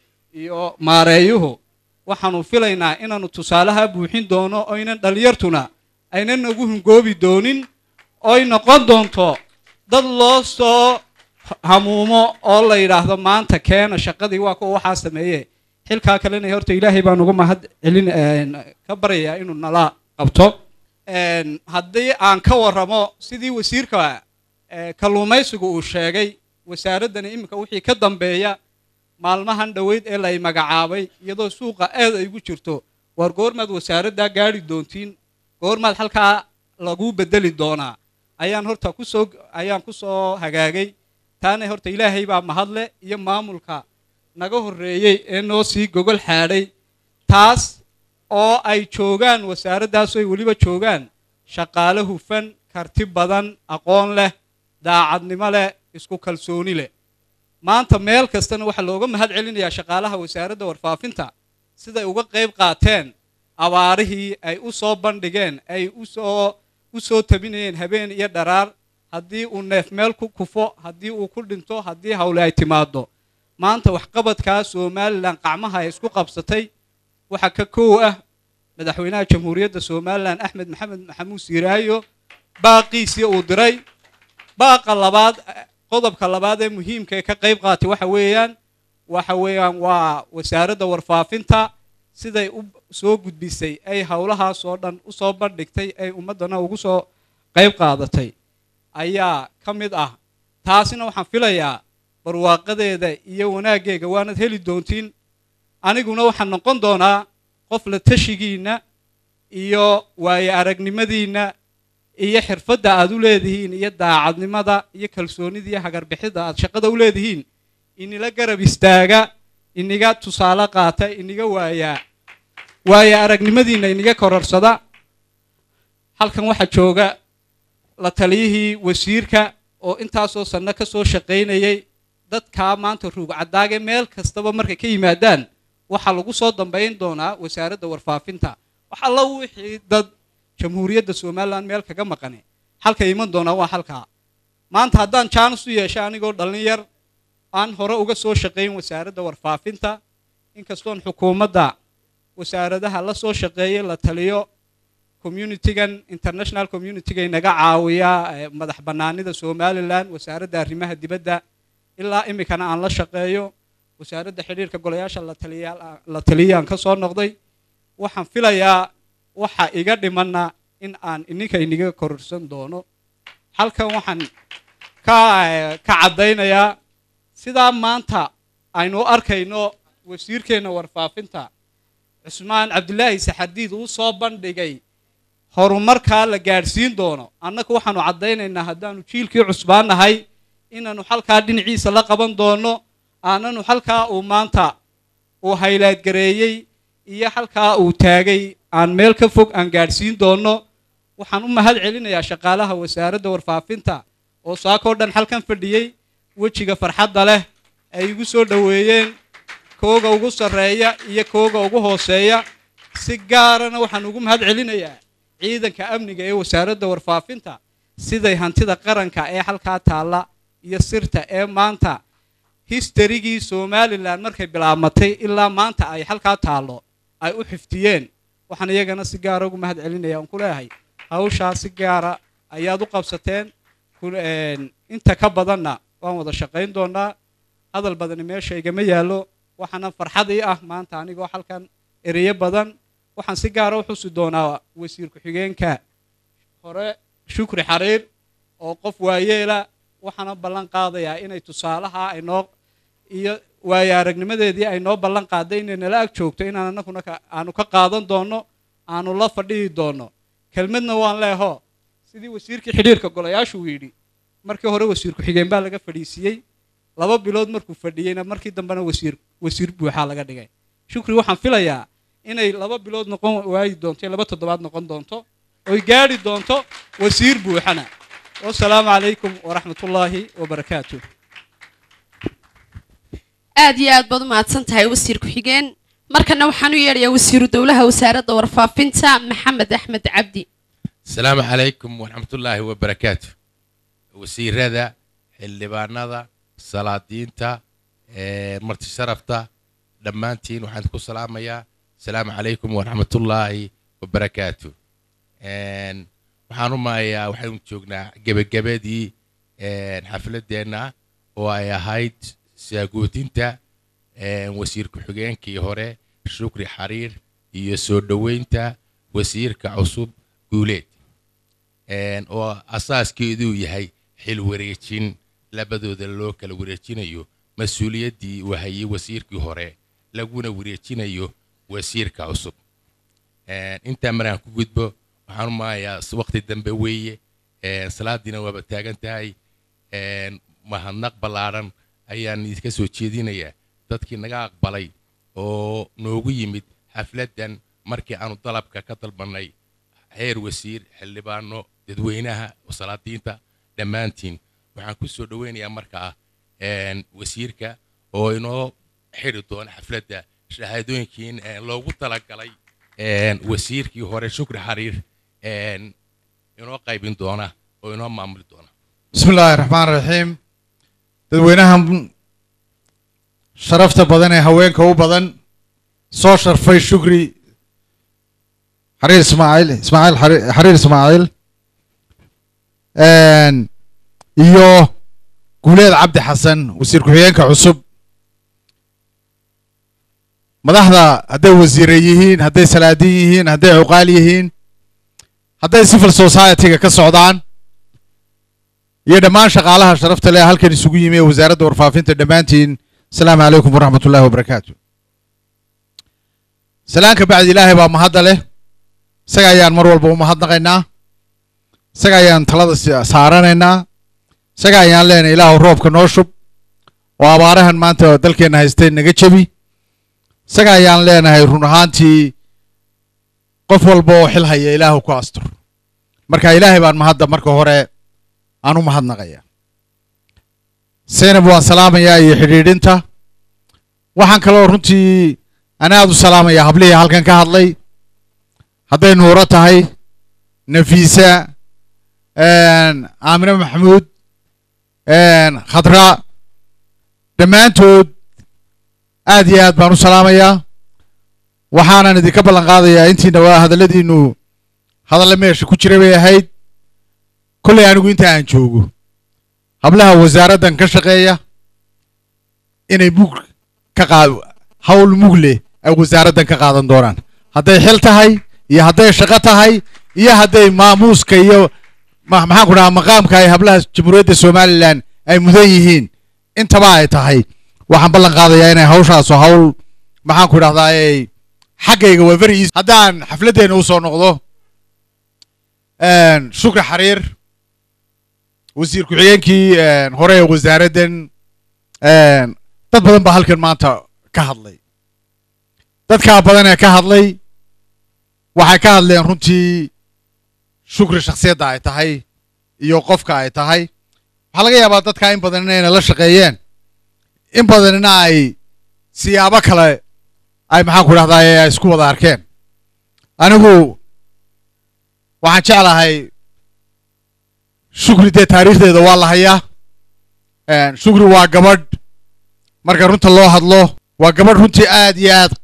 iyo maareeyuhu waxaanu filaynaa inaanu tusaalaha buuxin doono oynan dhallinyartuna aynan nagu hungoobi doonin oy noqon doonto dad loo soo hamuumo oo la yidhaahdo maanta keena shaqadii waa kuwa waxaa sameeye xilkaa kalena horta ilaahay baan uga mahad celin ka baryayaa inuu nala qabto Een, haddii aan ka warramo sidii wasiirka eh, kalluumaysigu uu sheegay wasaaraddani iminka wixii ka dambeeya maalmahan dhoweyd ee lay magacaabay iyadoo suuqa aad ay ugu jirto waar goormaad wasaaraddaa gaadhi doontiin goormaad halkaa lagu bedeli doonaa ayaan horta kusoo ayaan ku soo hagaagay taana horta ilaahay baa mahadle iyo maamulka naga horreeyey ee noo sii gogol xaadhay taas oo ay joogaan wasaaraddaas ay weliba joogaan shaqaale hufan karti badan aqoon leh daacadnimo leh isku kalsooni leh maanta meel kastana waxaa looga mahad celinayaa shaqaalaha wasaaradda warfaafinta siday uga qayb qaateen abaarihii ay u soo bandhigeen ay usoo u soo tabinayeen habeen iyo dharaar haddii uu neef meel ku kufo haddii uu ku dhinto haddii hawle ay timaado maanta waxqabadkaa somalilan qacmaha ay isku qabsatay waxaa ka kow ah madaxweynaha jamhuuriyadda somalilan axmed maxamed maxamuud siiraayo baaqiisii uu diray baaqa labaad qodobka labaad ee muhiimka ee ka qayb qaatay waxa weeyaan waxa weeyaan waa wasaaradda warfaafinta siday u soo gudbisay ay howlahaas oo dhan u soo bandhigtay ay ummaddana ugu soo qayb qaadatay ayaa ka mid ah taasina waxaan filayaa barwaaqadeeda iyo wanaaggeega waanad heli doontiin aniguna waxaan noqon doonaa qof la tashigiinna iyo waayo aragnimadiinna iyo xirfadda aad u leedihiin iyo daacadnimada iyo kalsoonida iyo hagarbixidda aad shaqada u leedihiin inila garab istaaga iniga tusaale qaata iniga waayaa waayo aragnimadiinna iniga kororsada halkan waxaa jooga la taliyihii wasiirka oo intaasoo sanno ka soo shaqaynayay dadkaa maanta ruug caddaage meel kastaba markay ka yimaadaan waxaa lagu soo dambayn doonaa wasaaradda warfaafinta wax alla wixii dad jamhuuriyadda somalilan meel kaga maqane halka iman doonaa waa halkaa maanta haddaan jaanis u yeeshay anigoo dhallinyar aan hore uga soo shaqayn wasaaradda warfaafinta inkastoon xukuumadda wasaaradaha la soo shaqeeyay la taliyo communitygan international communityga inaga caawiya eh, madax bannaanida somalilan wasaaradda arrimaha dibadda ilaa iminkana aan la shaqeeyo wasaaradda xidhiirka golayaasha la taliyaal la taliyaan ka soo noqday waxaan filayaa waxa iga dhimanna in aan ininka iniga kororsan doono halkan waxaan ka eh, ka caddaynayaa sidaa maanta aynu u arkayno wasiirkeenna warfaafinta cusmaan cabdilaahi saxardiid uu soo bandhigay horumarkaa la gaadhsiin doono annaga waxaanu caddaynaynaa haddaanu jiilkii cusbaan nahay inaanu halkaa dhinaciisa la qaban doono aananu halkaa uu maanta uu haylaadgareeyey iyo halkaa uu taagay aan meel ka fog aan gaadhsiin doono waxaan u mahad celinayaa shaqaalaha wasaaradda warfaafinta oo saakoo dhan halkan fadhiyey wejiga farxadda leh ay igu soo dhoweeyeen kooga ugu sarreeya iyo kooga ugu hooseeya si gaarana waxaan ugu mahad celinayaa ciidanka amniga ee wasaaradda warfaafinta siday hantida qaranka ee halkaa taalla iyo sirta ee maanta historygii somalilan markay bilaabmatay ilaa maanta ay halkaa taallo ay u xiftiyeen waxaan iyagana si gaara ugu mahad celinaya aan ku leeyahay hawshaa si gaara ayaad u qabsateen ku- een, inta ka badanna waan wada shaqayn doonaa hadal badani meesha igama yaallo waxaana farxad ii ah maanta anigoo halkan ereyo badan waxaan si gaara u xusi doonaa wasiir ku-xigeenka hore shukri xariir oo qof waayeela waxaana ballan qaadayaa inay tusaalaha ay noo iyo waayo aragnimadeedii ay noo ballan qaaday inay nala ag joogto inaan annaguna ka- aanu ka qaadan doono aanu la fadhihi doono kelmadna waan leeho sidii wasiirkii xidhiirka golayaashu uu yidhi markii hore wasiir ku-xigeen baa laga fadhiisiiyey laba bilood markuu fadhiyeyna markii dambena wasiir wasiir buuxaa laga dhigay shukri waxaan filayaa inay laba bilood noqon waayi doonto iyo laba toddobaad noqon doonto oy gaadhi doonto wasiir buuxana wasalaamu calaykum waraxmatullaahi wabarakaatuh aad iyo aad baad u mahadsan tahay wasiir ku-xigeen markana waxaan u yeedhayaa wasiiru dowlaha wasaaradda warfaafinta maxamed axmed cabdi السلام عليكم ورحمة الله وبركاته وسيرada xildhibaanada salaadiinta ee marti sharafta dhammaantiin waxaan ku salaamayaa asalaamu calaykum waraxmatullaahi wabarakaatu Een, waxaan u maayaa waxaynu joognaa gebagabadii een, xafladeenna oo ay ahayd saagoodinta een, wasiir ku-xigeenkii hore shukri xariir iyo soo dhoweynta wasiirka cusub guuleed Een, oo asaaskeeduu yahay xil wareejin labadooda loo kala wareejinayo mas-uuliyaddii uu hayay wasiirkii hore laguna wareejinayo wasiirka cusub Een, intaa maraan ku gudbo waxaan u maayaa waqti dambe weeye Een, salaadiina waaba taagan tahay Een, mahadnaq ballaaran ayaan idinka soo jeedinayaa dadkii naga aqbalay oo noogu yimid xafladdan markii aanu dalabka ka dalbannay heer wasiir xildhibaano dadweynaha salaadiinta dhammaantiin waxaan ku soo dhoweynayaa markaa een, wasiirka oo inoo xidhi doona xafladda shahaadooyinkiin een, loogu talagalay een, wasiirkii hore shukri xariir een, inoo qaybin doona oo inoo maamuli doona بسم الله الرحمن الرحيم dadweynahan sharafta badan ee haweenka u badan soo sharfay shukri xariir ismaaciil ismaaciil Xari- xariir ismaaciil Een, iyo guuleed cabdi xasan wasiir ku-xigeenka cusub madaxda hadday wasiire yihiin hadday salaadiin yihiin hadday cuqaal yihiin hadday civil society-ga ka socdaan iyo dhammaan shaqaalaha sharafta leh halkan isugu yimi ee wasaaradda warfaafinta dhammaantiin asalaamu calaykum waraxmat ullahi wabarakaatu salaanka bacdi ilaahay baa mahadda leh isaga ayaan mar walba u mahadnaqaynaa isaga ayaan talada si- saaranaynaa isaga ayaan leenahay ilaahu roobka noo shub oo abaarahan maanta dalkeenna haystay naga jebi isaga ayaan leenahay run ahaantii qof walba oo xil haya ilaahu ku astur marka ilaahay baan mahadda marka hore aan u mahadnaqaya zaynab waan salaamayaa iyo xidhiidhinta waxaan kaloo runtii ana aad u salaamayaa hablihii halkan ka hadlay hadday nuuro tahay nafiisa aamine maxamuud khadra dhammaantood aad iyo aad baan u salaamayaa waxaanan idinka ballan qaadayaa intiina waa hadalladiinu hadalle meesha ku jira bay ahayd kollay anigu inta aan joogo hablaha wasaaraddan ka shaqeeya inay mug ka qaad hawl mug leh ay wasaaraddan ka qaadan doonaan hadday xil tahay iyo hadday shaqo tahay iyo hadday maamuuska iyo ma- maxaan ku dhahaa maqaamka ay hablaha jamhuuriyadda somalilan ay mudan yihiin intaba ay tahay waxaan ballan qaadayaa inay hawshaasu hawl maxaan ku idhahdaa ay xaggayga waa very easy haddaan xafladdeena usoo noqdo shukri xariir wasiir ku-xigeenkii hore ee wasaaraddan dad badan baa halkan maanta ka hadlay dadkaa badan ee ka hadlay waxay ka hadleen runtii shukri shakhsiyadda ay tahay iyo qofka ay tahay waxaa laga yaabaa dadkaa in badan inayna la shaqeeyeen in badanina ay siyaabo kale ay maxaan ku dhahdaa ay isku wada arkeen anigu waxaan jeclahay shukri dee taariikhdeeda waa la hayaa shukri waa gabadh marka runta loo hadlo waa gabadh runtii aad iyo aad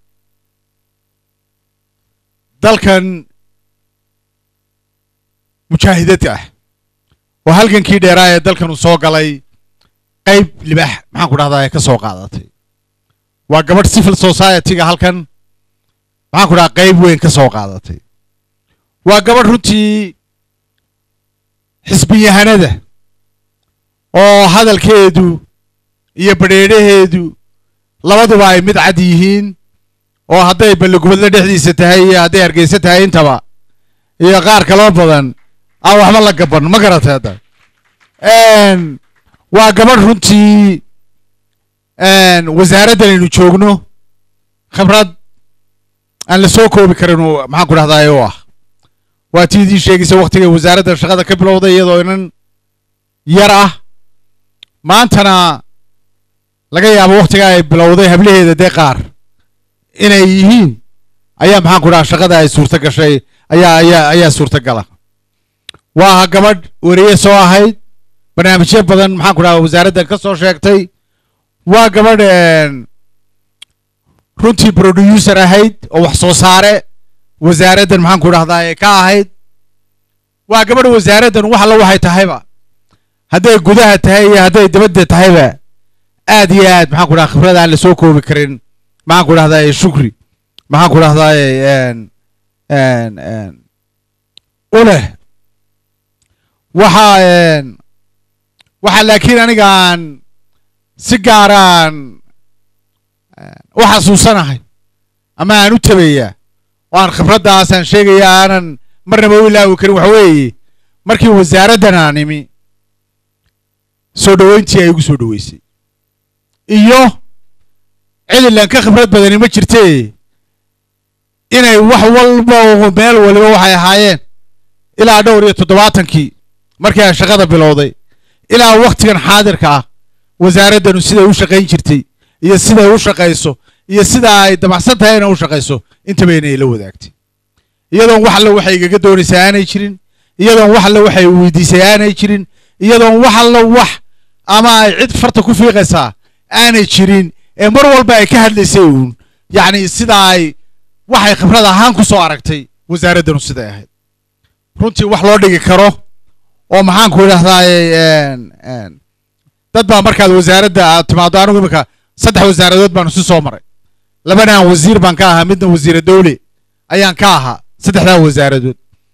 dalkan mujaahidad ah oo halgankii dheeraa ee dalkan uu soo galay qayb libaax maxaan ku dhahdaa ay ka soo qaadatay waa gabadh civil society-ga halkan maxaan ku dhahaa qayb weyn ka soo qaadatay waa gabadh runtii xisbiyahanada oo hadalkeedu iyo badheedhaheedu labaduba ay mid cad yihiin oo hadday balligubadle dhexdiisa tahay iyo hadday hargeysa tahay intaba iyo qaar kaloo badan aan waxba la gaban ma garatay hadda waa gabadh runtii wasaaraddan aynu joogno khibrad aan la soo koobi karin oo maxaan ku dhahdaa u ah waa tii idiin sheegaysa waktigay wasaaradda shaqada ka bilowday iyadoo inan yar ah maantana laga yaabo wakhtigaa ay bilowday hablaheeda dee qaar inay yihiin ayaa maxaan ku dhaha shaqada ay suurto gashay ayaa ayaa ayaa suurtagala waa gabadh weriye soo ahayd barnaamijyo badan maxaan ku dhaha wasaaraddan ka soo sheegtay waa gabadh runtii producer ahayd oo wax soo saare wasaaraddan maxaan ku dhahdaa ee ka ahayd waa gabadh wasaaraddan wax alla waxay tahayba hadday gudaha tahay iyo hadday dibadda tahayba aad iyo aad maxaan ku dhaha khibrad aan lasoo koobi karin maxaan ku dhahdaa shukri maxaan ku dhahdaa u leh waxa waxa laakiin aniga aan si gaaraan u xasuusanahay ama aan u tabayaa oo aan khibraddaasaan sheegaya aanan marnaba u ilaawi karin waxa weeye markii wasaaraddan aan imi soo dhoweyntii ay igu soo dhoweysay iyo cidilan ka khibrad badani ma jirtee inay wax walba oo meel waliba waxay ahaayeen ilaa dhowr iyo toddobaatankii markii aan shaqada bilowday ilaa wakhtigan xaadirka ah wasaaraddanu siday u shaqayn jirtay iyo siday u shaqayso iyo sida ay damacsan tahay inay u shaqayso intaba inay la wadaagtay iyadoon wax alle waxay igaga doonaysaa aanay jirin iyadoon wax alle waxay weydiisay aanay jirin iyadoon wax alle wax ama ay cid farta ku fiiqaysaa aanay jirin ee mar walba ay ka hadlaysay uun yacni sida ay waxay khibrad ahaan ku soo aragtay wasaaraddanu siday ahayd runtii wax loo dhigi karo oo maxaan ku idhahdaa dad baa markaad wasaaradda aad timaado anigu imika saddex wasaaradood baanu si soo maray labanaan wasiir baan ka ahaa midna wasiira dowle ayaan ka ahaa saddexdaa wasaaradood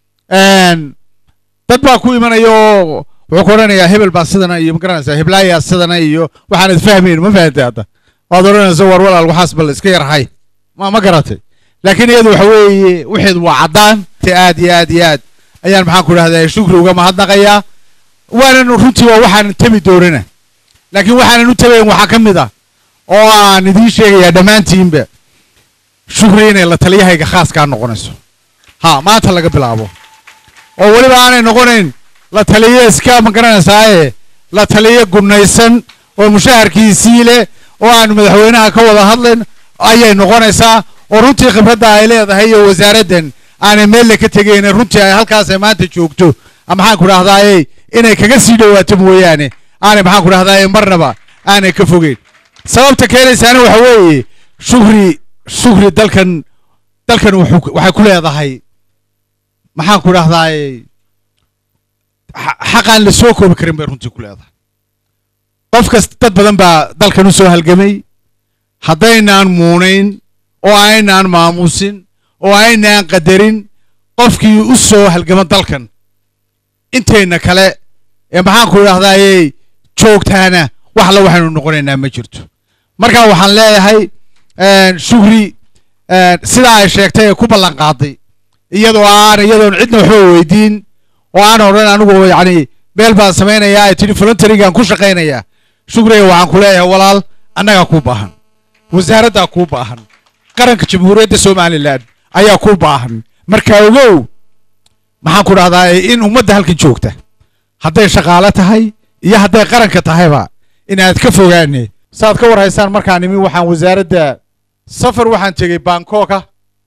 dad baa ku imanaya oo wuxuu ku odhanayaa hebel baa sidana iyo magaranaysaa heblaayaa sidana iyo waxaanad fahmayn ma fahantay hadda waad odhanaysa war walaal waxaas bal iska yarhay ma ma garatay laakiin iyadu waxa weeye wixeedu waa caddaan te aad iyo aad iyo aad ayaan maxaan ku idhahdaa shukri uga mahadnaqayaa waanan runtii waa waxaanan tabi doonana laakiin waxaanan u tabayn waxaa ka mid ah oo aan idiin sheegayaa dhammaantiinba shukri inay la taliyahayga khaaskaa noqonayso ha maanta laga bilaabo oo weliba aanay noqonayn la taliye iska ma garanaysaaye la taliye gunnaysan oo mushaharkiisii leh oo aan madaxweynaha ka wada hadlayn ayay noqonaysaa oo runtii khibradda ay leedahay iyo wasaaraddan aanay meelle ka tegayna runtii ay halkaasay maanta joogto maxaan ku dhahdaaye inay kaga sii dhowaato mooyaane aanay maxaan ku dhahdaaye marnaba aanay ka fogeyn sababta keenaysaana waxa weeye shukri shukri dalkan dalkan wuxuu waxay ku leedahay maxaan ku dhahdaaye xaqaan la soo koobi karin bay runtii ku leedahay qof kasta dad badan baa dalkan u soo halgamay haddaynaan muunayn oo aynaan maamuusin oo aynaan qadarin qofkii u soo halgama dalkan intayna kale ee maxaan ku idhahdaaye joogtaana wax alla waxaynu noqonaynaa ma jirto marka waxaan leeyahay shukri sidaa ay sheegtay ee ku ballan qaaday iyadoo aan iyadoon cidna waxba weydiin oo aan odhan anigu yacni beel baan samaynayaa ay tidhi voluntarygaan ku shaqaynayaa shukriga waxaan ku leeyahay walaal annagaa kuu baahan wasaaraddaa kuu baahan qaranka jamhuuriyadda somalilan ayaa kuu baahan marka ogow maxaan ku dhahdaa in ummadda halkan joogta hadday shaqaale tahay iyo hadday qaranka tahayba inaad ka fogaane saaad ka war haysaan markaan imi waxaan wasaaradda safar waxaan tegey bangkoka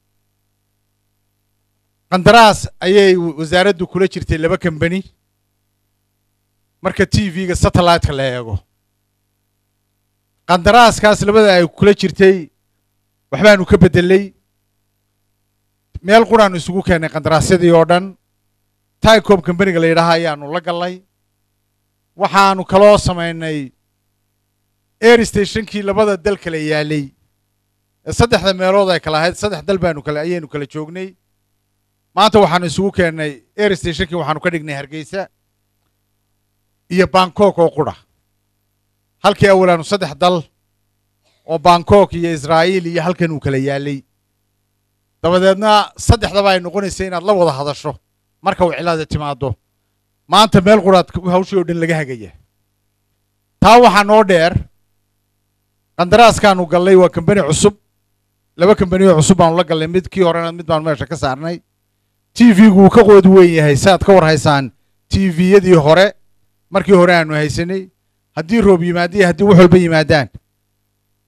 qandaraas ayay wasaaraddu kula jirtay laba kambani marka t v-ga satellite-ka la eego qandaraaskaas labada ay kula jirtay waxbaanu ka beddelay meel quraanu isugu keennay qandaraasyadii oo dhan tycom kambaniga la yidhaaha ayaanu la gallay waxaanu kaloo samaynay air stationkii labada dal kala yaalay ee saddexda meelood ay kala ahayd saddex dal baanu kala ayaynu kala joognay maanta waxaanu isugu keennay air stationkii waxaanu ka dhignay hargeysa iyo bangkok oo qudha halkii awalaanu saddex dal oo bangkok iyo israa'iil iyo halkan uu kala yaalay dabadeedna saddexdaba ay noqonaysa inaad la wada hadasho marka uu cilaada timaado maanta meel quraad hawshii oo dhan laga hagaya taa waxaa noo dheer qandaraaskaanu gallay waa kambani cusub laba kambaniyo cusub baanu la gallay mid kii horena mid baanu meesha ka saarnay t v-gu uu ka qood weyn yahay saaad ka war haysaan t v-yadii hore markii hore aanu haysanay haddii roob yimaadiyo haddii wax walba yimaadaan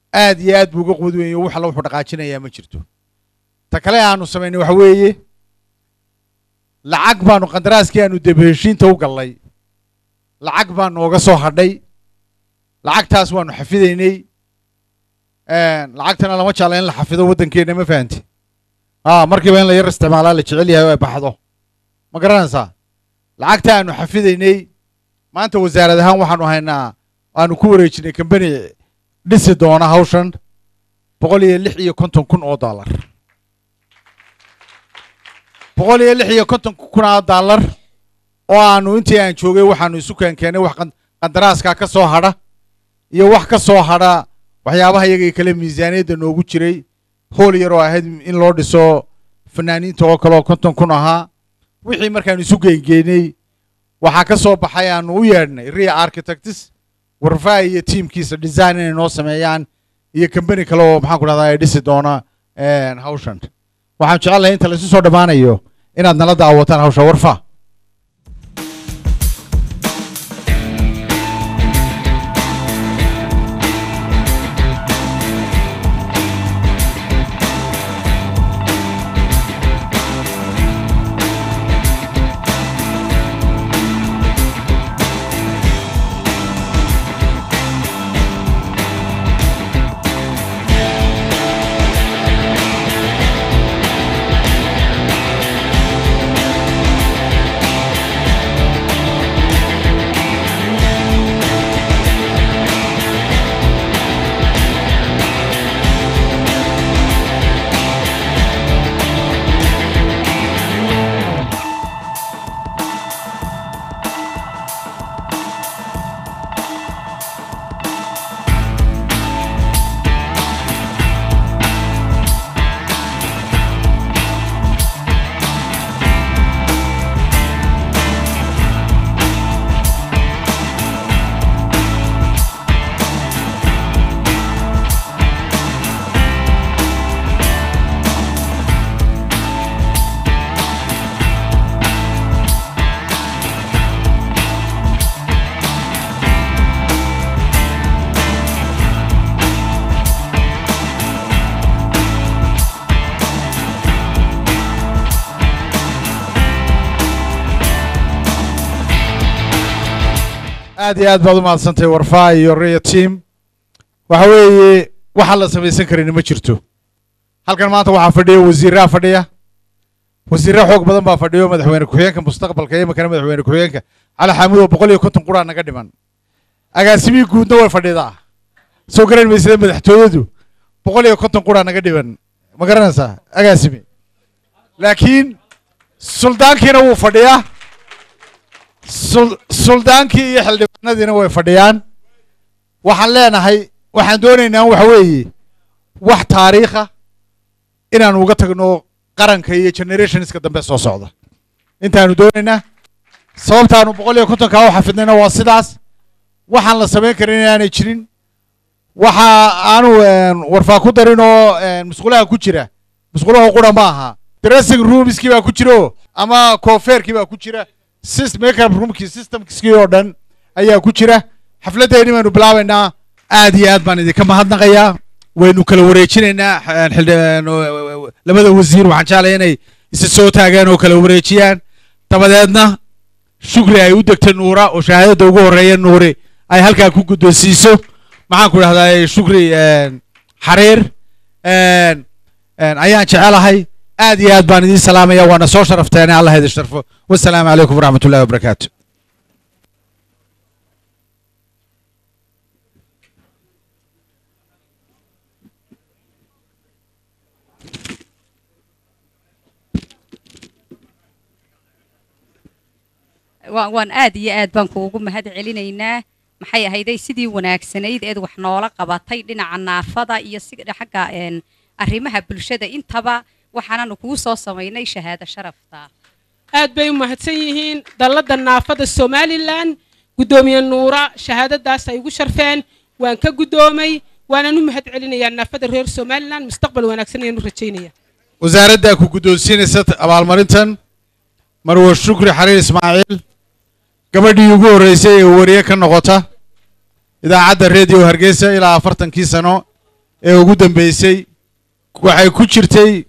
aad iyo aad buu uga quwad weyn wax alla wuxuu dhaqaajinayaa ma jirto ta kale aanu samaynay waxa weeye lacag baanu qandaraaskii aanu debe heshiinta u gallay lacag baa nooga soo hadhay lacagtaas waanu xafidaynay lacagtana lama jecla in la xafido waddankeenna ma fahanti a markiiba in la yar isticmaalaa la jecel yahay oo ay baxdo ma garanaysaa lacagta aanu xafidaynay maanta wasaarad ahaan waxaanu haynaa aanu ku wareejinay kambani dhisi doona hawshan boqol iyo lix iyo konton kun oo dollar boqol iyo lix iyo konton kun oo dollar oo aanu intii aan joogay waxaanu isu keenkeenay wax qandaraaska ka soo hadha iyo wax ka soo hadha waxyaabaha iyagii kale miisaaniyadda noogu jiray hool yar oo ahayd in loo dhiso fanaaniinta oo kale oo konton kun ahaa wixii markaanu isu geengeynay waxaa ka soo baxay aanu u yeedhnay ria architects warfaa iyo tiimkiisa design inay noo sameeyaan iyo kambani kale oo maxaan ku dhahdaa ay dhisi doona hawshan waxaan jecelahay inta laisu soo dhammaanayo inaad nala daawataan hawsha warfa aad iyo aad baad u mahadsantahay warfaa iyo ria team waxa weeye waxaan la samaysan karin ma jirto halkan maanta waxaa fadhiya wasiiraa fadhiya wasiirra xoog badan baa fadhiyo madaxweyne ku-xigeenka mustaqbalka iyo imakana madaxweyne ku-xigeenka cali xaamud oo boqol iyo konton quraa naga dhiman agaasimihii guudna way fadhidaa soo garan maysada madaxtooyadu boqol iyo konton quraa naga dhiman ma garanaysaa agaasimi laakiin suldaankiina wuu fadhiyaa sul- suldaankii iyo xildhibaanadiina way fadhiyaan waxaan leenahay waxaan doonaynaa waxa weeye wax taariikha inaan uga tagno qaranka iyo generationska dambe soo socda intaanu doonaynaa sababtaanu boqol iyo kontonkaa u xafidnayna waa sidaas waxaan la samayn karin inaanay jirin waxa aanu warfaa ku darin oo musqulaha ku jira musqulaha qura ma aha dressing roomskii baa ku jiro ama koofeerkii baa ku jira sys makeup roomkii systemskii oo dhan ayaa ku jira xafladdeeni baynu bilaabaynaa aad iyo aad baan idinka mahadnaqayaa waynu kala wareejinaynaa xildhi- labada wasiir waxaan jeclaya inay isa soo taagaan oo kala wareejiyaan dabadeedna shukri ay u degta nuura oo shahaadada ugu horreeya nuuri ay halkaa ku guddoonsiiso maxaan ku idhahdaa shukri xariir ayaan jecelahay aad iyo aad baan idiin salaamaya waana soo sharafteene allah idin sharfo wasalaamu calaykum waraxmat ullahi wabarakaatu waa- waan aad iyo aad baan kuugu mahad celinaynaa maxay ahayday sidii wanaagsanayd eed wax noola qabatay dhinaca naafada iyo si xagga een, arrimaha bulshada intaba waxaananu kuu soo samaynay shahaado sharafta aad bay u mahadsan yihiin dallada naafada somalilan guddoomiye nuura shahaadadaas ay ugu sharfeen waan ka guddoomay waanaan u mahad celinayaa naafada reer somalilan mustaqbal wanaagsan ayaanu rajaynaya wasaaraddaa ku guddoonsiinaysa abaalmarintan marwa shukri xariir ismaaciil gabadhii ugu horreysay ee wariye ka noqota idaacadda reediyo hargeysa ilaa afartankii sano ee ugu dambeysay waxay ku jirtay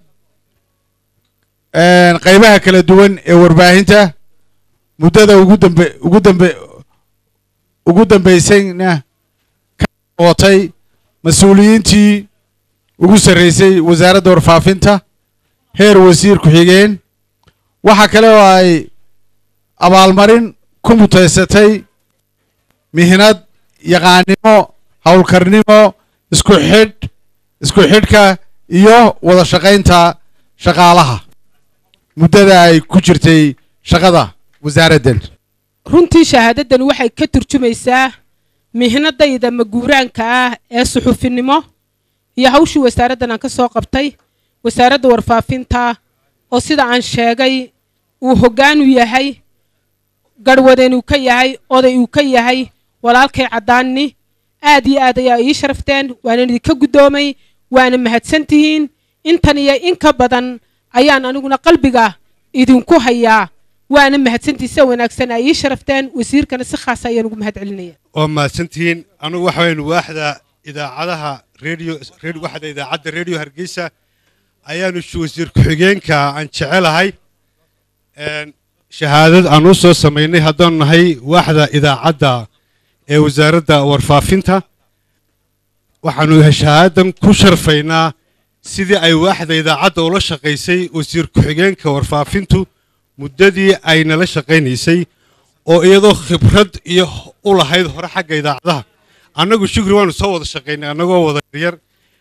een, qaybaha kala duwan ee warbaahinta muddada ugu dambe ugu dambe ugu dambeysayna ka noqotay mas-uuliyiintii ugu sarreysay wasaaradda warfaafinta heer wasiir ku-xigeen waxa kale oo ay abaalmarin ku mutaysatay mihnad yaqaannimo howlkarnimo isku xidh isku xidhka iyo wada shaqaynta shaqaalaha muddada ay ku jirtay shaqada wasaaraddan runtii shahaadadan waxay ka turjumaysaa mihnadayda maguuraanka ah ee suxufinimo iyo hawshii wasaaraddan aan ka soo qabtay wasaaradda warfaafinta oo sida aan sheegay uu hoggaan u yahay garhwadeen uu ka yahay oday uu ka yahay walaalkay caddaanni aad iyo aad ayaa ii sharafteen waana idinka guddoomay waana mahadsantihiin intan iyo in ka badan ayaan aniguna qalbiga idinku hayaa waana mahadsantihiin sida wanaagsan ay ii sharafteen wasiirkana si khaasa ayaan ugu mahad celinaya waa mahadsantihiin anugu waxa weyn waaxda idaacadaha radio radio- waaxda idaacadda radio hargeysa ayaanu sh- wasiir ku-xigeenka aan jecelahay Een, shahaadad aan u soo samaynay haddaan nahay waaxda idaacadda ee wasaaradda warfaafinta waxaanu shahaadan ku sharfaynaa sidii ay waaxda idaacadda ula shaqaysay wasiir ku-xigeenka warfaafintu muddadii ay nala shaqaynaysay oo iyadoo khibrad iyo u lahayd hore xagga idaacadaha annagu shukri waanu soo wada shaqaynay annagoo wada yar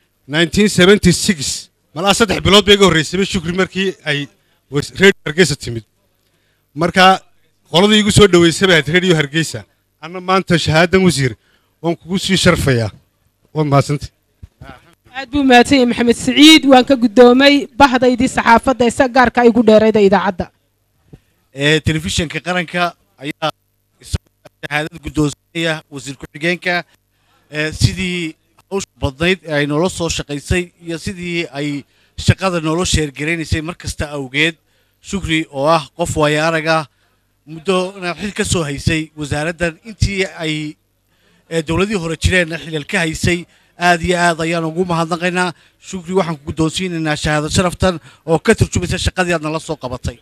1976 malaa saddex bilood bay iga horreysayba shukri markii ay was- radio hargeysa timid marka qoladii igu soo dhoweysay bay ahayd radio hargeysa anna maanta shahaadan wasiir waan kugu sii sharfayaa waa mahadsantay aad buu mahadsan yahay maxamed siciid waan ka guddoomay bahdaydii saxaafadda isa gaarka igu dheerayda idaacadda ee telefishinka qaranka ayaa isagoo shahaadad guddoonsanaya wasiir ku-xigeenka ee sidii hawsha badnayd ee ay noola soo shaqaysay iyo sidii ay shaqada noola sheergaraynaysay mar kasta awgeed shukri oo ah qof waaya araga muddona xil ka soo haysay wasaaraddan intii ay ee dowladihii hore jireenna xilal ka haysay aad iyo aad ayaan ugu mahadnaqaynaa shukri waxaan ku guddoonsiinaynaa shahaado sharaftan oo ka turjumaysa shaqadii aad nala soo qabatay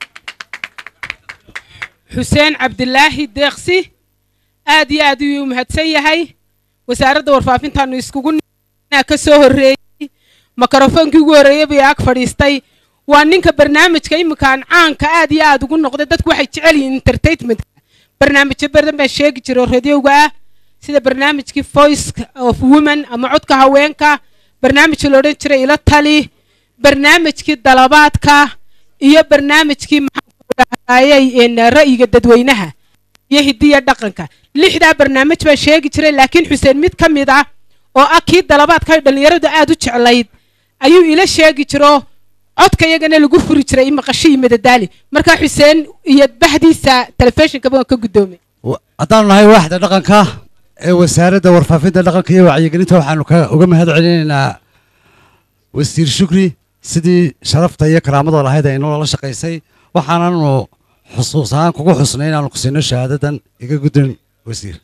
xuseen cabdilaahi deeqsi aad iyo aad ayuu u mahadsan yahay wasaaradda warfaafintaanu iskugu ninaa ka soo horreeyey mikrofoonkii ugu horreeyey bay ag fadhiistay waa ninka barnaamijka iminkaan caanka aad iyo aad ugu noqday dadku waxay jecel yihiin entertainmentka barnaamijyo badan baan sheegi jiray oo radioga ah sida barnaamijkii voice of women ama codka haweenka barnaamijkii la odhan jiray ila tali barnaamijkii dalabaadka iyo barnaamijkii maxaayay ra'yiga dadweynaha iyo hidiya dhaqanka lixdaa barnaamij baan sheegi jiray laakiin xuseen mid ka mid ah oo ah kii dalabaadka ay dhallinyaradu aad u jeclayd ayuu ila sheegi jiro codka iyagana lagu furi jiray maqasho iyo madadaali markaa xuseen iyo bahdiisa telefishinkaba waan ka guddoomay haddaanu nahay waaxda dhaqanka ee wasaaradda warfaafinta dhaqanka iyo wacyigelinta waxaanu ka uga mahad celinaynaa wasiir shukri sidii sharafta iyo karaamada lahayd ay noola shaqaysay waxaananu xusuus ahaan kugu xusnay inaanu ku siino shahaadadan iga guddan wasiir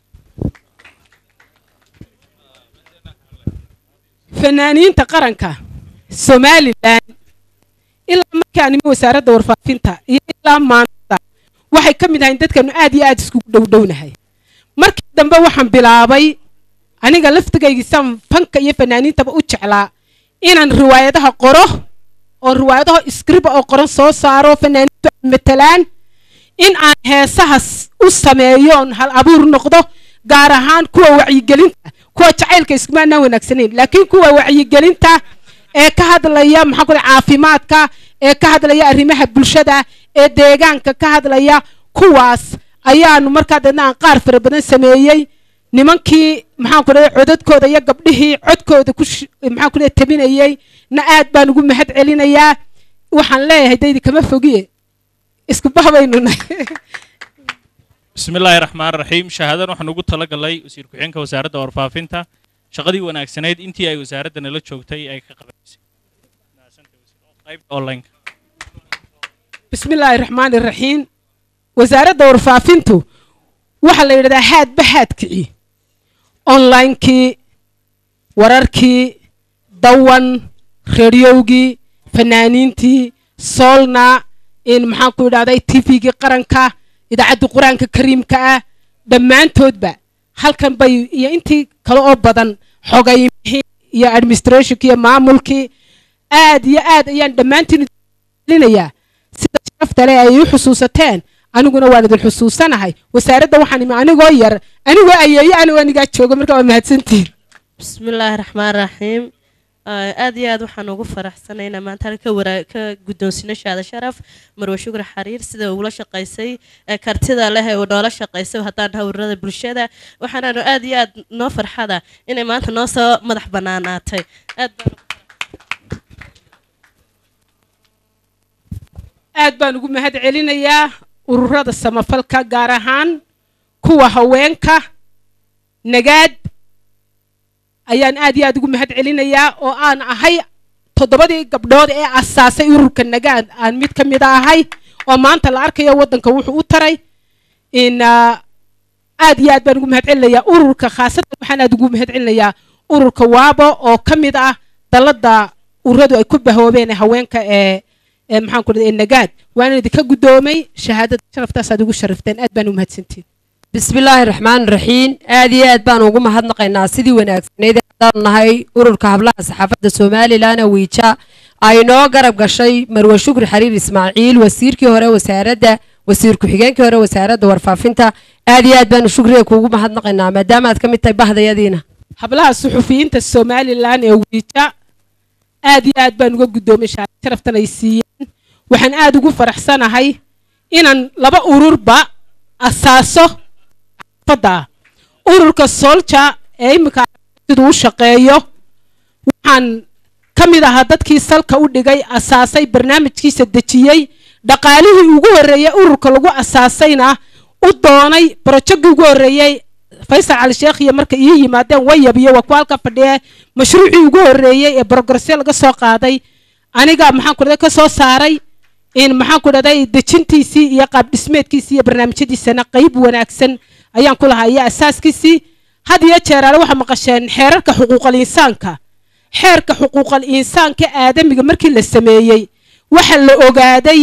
fanaaniinta qaranka somalilan ilaa markaan imi wasaaradda warfaafinta iyo ilaa maanta waxay ka mid ahayn dadkanu aad iyo aad iskugu dhowdhownahay markii dambe waxaan bilaabay aniga laftigaygiisaan fanka iyo fanaaniintaba u jeclaa inaan riwaayadaha qoro oo riwaayadaha iskriba oo qoran soo saaro fanaaniintu ay matalaan in aan heesahas u sameeyo oon hal abuur noqdo gaar ahaan kuwa wacyigelinta kuwa jacaylka iskumaanaan wanaagsanayn laakiin kuwa wacyigelinta ee ka hadlaya maxaa ku caafimaadka ee ka hadlaya arrimaha bulshada ee deegaanka ka hadlaya kuwaas ayaanu markaa deedna aan qaar fara badan sameeyey nimankii maxaan ku dhahay codadkooda iyo gabdhihii codkooda ku maxaan ku dhahay tabinayey na aad baan ugu mahad celinayaa waxaan leeyahay daydi kama fogiye isku bahbaynu nahay بسم الله الرحمن الرحيم شهادة waxaan ugu talagalay wasiir ku-xigeenka wasaaradda warfaafinta shaqadii wanaagsanayd intii ay wasaaradda nala joogtay ay ka qabaysay qaybta online بسم الله الرحمن الرحيم wasaaradda warfaafintu waxaa la yidhahdaa haadba haadkicii onlinekii wararkii dawan rediowgii fanaaniintii soolna in maxaan ku idhahday tvgii qaranka idaacaddii qur-aanka kariimka ah dhammaantoodba halkan bay iyo intii kale oo badan xogaymihii iyo administrationkii iyo maamulkii aad iyo aad ayaan dhammaantiin linayaa sida sharafta leh ay u xusuusateen aniguna waan idin xusuusanahay wasaaradda waxaan imi anigoo yar anigoo ayeeyo anigo anigaa joogo marka waa mahadsantihin بسم الله الرحمن الرحيم aad iyo aad waxaan ugu faraxsanaynaa maanta halka wara ka guddoonsino shaada sharaf marwe shukri xariir sida ugula shaqaysay ee kartida leh ee uu noola shaqaysay haddaan hawrada bulshada waxaanaanu aad iyo aad noo farxada inay maanta noo soo madax bannaanaatay aad baan aad baan ugu mahad celinayaa ururada samafalka gaar ahaan kuwa haweenka nagaad ayaan aad iyo aad ugu mahad celinayaa oo aan ahay toddobadii gabdhood ee asaasay ururka nagaad aan mid ka mid a ahay oo maanta la arkayo waddanka wuxuu u taray in ah, aad iyo aad baan ugu mahad celinayaa ururka khaasatan waxaan aad ugu mahad celinayaa ururka waabo oo ka mid ah dalladda ururadu ay ku bahoobeen ee haweenka ee ee maxaan ku dhahay ee nagaad waana idinka guddoomay shahaadada sharaftaas aad ugu sharafteen aad baan u mahadsantiin بسم الله الرحمن الرحيم آدي آد بان ugu mahadnaqaynaa sidii wanaagsaneyd ee haddaan nahay ururka hablaha saxaafadda somalilan wiija ay noo garab gashay marwe shukri xariir ismaaciil wasiirkii hore wasaaradda wasiir ku-xigeenkii hore wasaaradda warfaafinta aad iyo aad baanu shukriga kuugu mahadnaqaynaa maadaama aad ka mid tahay bahdayadiina hablaha suxufiyiinta somalilan ee wiija aad iyo aad baan uga guddoomay shahaado sharaftan ay siiyeen waxaan aad ugu faraxsanahay inaan laba ururba asaaso xaafadda ururka solja ee iminka siduu u shaqeeyo waxaan ka mid ahaa dadkii salka u dhigay asaasay barnaamijkiisa dejiyey dhaqaalihii ugu horreeyey ururka lagu asaasayna u doonay barojogii ugu horreeyey faysal cali sheekh iyo marka ii yimaadeen wayab iyo waa ku halka fadhiye mashruucii ugu horreeyey ee brogressyo laga soo qaaday aniga maxaan ku dhahday ka soo saaray in maxaan ku dhahday dejintiisii iyo qaab dhismeedkiisii iyo barnaamijyadiisana qayb wanaagsan ayaan ku lahaa iyo asaaskiisii had iyo jeeraale waxaa maqasheen xeerarka xuquuqal insaanka xeerka xuquuqal insaanka aadamiga markii la sameeyey waxa la ogaaday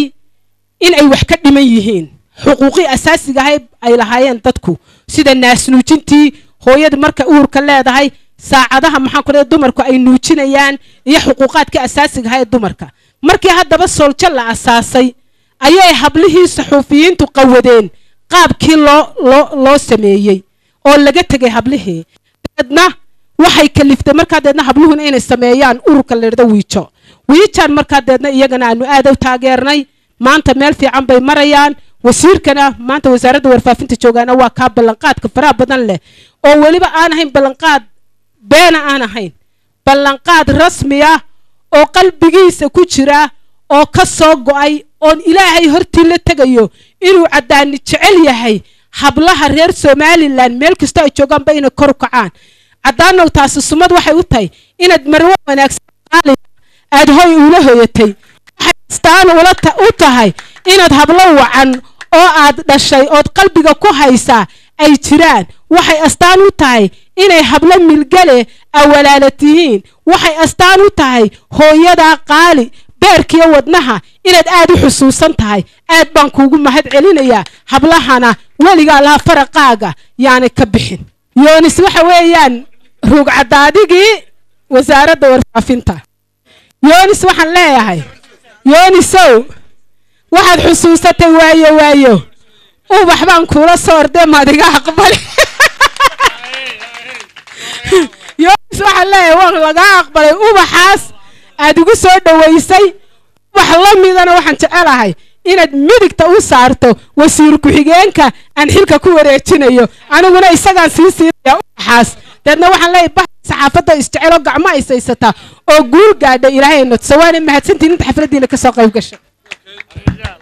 in ay wax ka dhiman yihiin xuquuqii asaasiga ahay ay lahaayeen dadku sida naasnuujintii hooyada marka uurka leedahay saacadaha maxaan ku dhahay dumarku ay nuujinayaan iyo xuquuqaadka asaasiga ahaa ee dumarka markii haddaba sooljo la asaasay ayay hablihii saxuufiyiintu qawadeen qaabkii loo loo loo sameeyey oo laga tegay hablihii deedna waxay kaliftay markaa deedna habluhuna inay sameeyaan ururka la yidhahdo wiijo wiijaan markaa deedna iyagana aanu aad u taageernay maanta meel fiican bay marayaan wasiirkana maanta wasaaradda warfaafinta joogaana waa kaa ballanqaadka faraha badan leh oo weliba aan ahayn ballanqaad beena aan ahayn ballanqaad rasmi ah oo qalbigiisa ku jira oo ka soo go'ay oon ilaahay hortii la tegayo inuu caddaani jecel yahay hablaha reer somalilan meel kastoo ay joogaanba inay kor u kacaan caddaanow taasi sumad waxay u tahay inaad marwo wanaagsan qaali aad hoy ula hoyatay waxay astaan ula ta- u tahay inaad hablo wacan oo aad dhashay ood qalbiga ku haysaa ay jiraan waxay astaan u tahay inay hablo milgale awalaala tihiin waxay astaan u tahay hooyadaa qaali beerkiyo wadnaha inaad aad u xusuusan tahay aad baan kuugu mahad celinayaa hablahana weligaa laha faraqaaga yaanay ka bixin yoonis waxa weeyaan ruugcadaadigii wasaaradda warfaafinta yoonis waxaan leeyahay yoonisow waxaad xusuusatay waayo waayo ubax baan kuula soo ordee maadiga aqbali yoonis waxaan leeyahay waan lagaa aqbalay ubaxaas aad igu soo dhowaysay ubax la midana waxaan jecelahay inaad midigta u saarto wasiir ku-xigeenka aan xilka ku wareejinayo aniguna isagaan sii siinaya ubaxaas deedna waxaan leeyahay bax saxaafadda isjecelo gacmo ay saysataa oo guul gaadha ilaahay nodsa waana mahadsantiin inta xafladdiina ka soo qayb gasha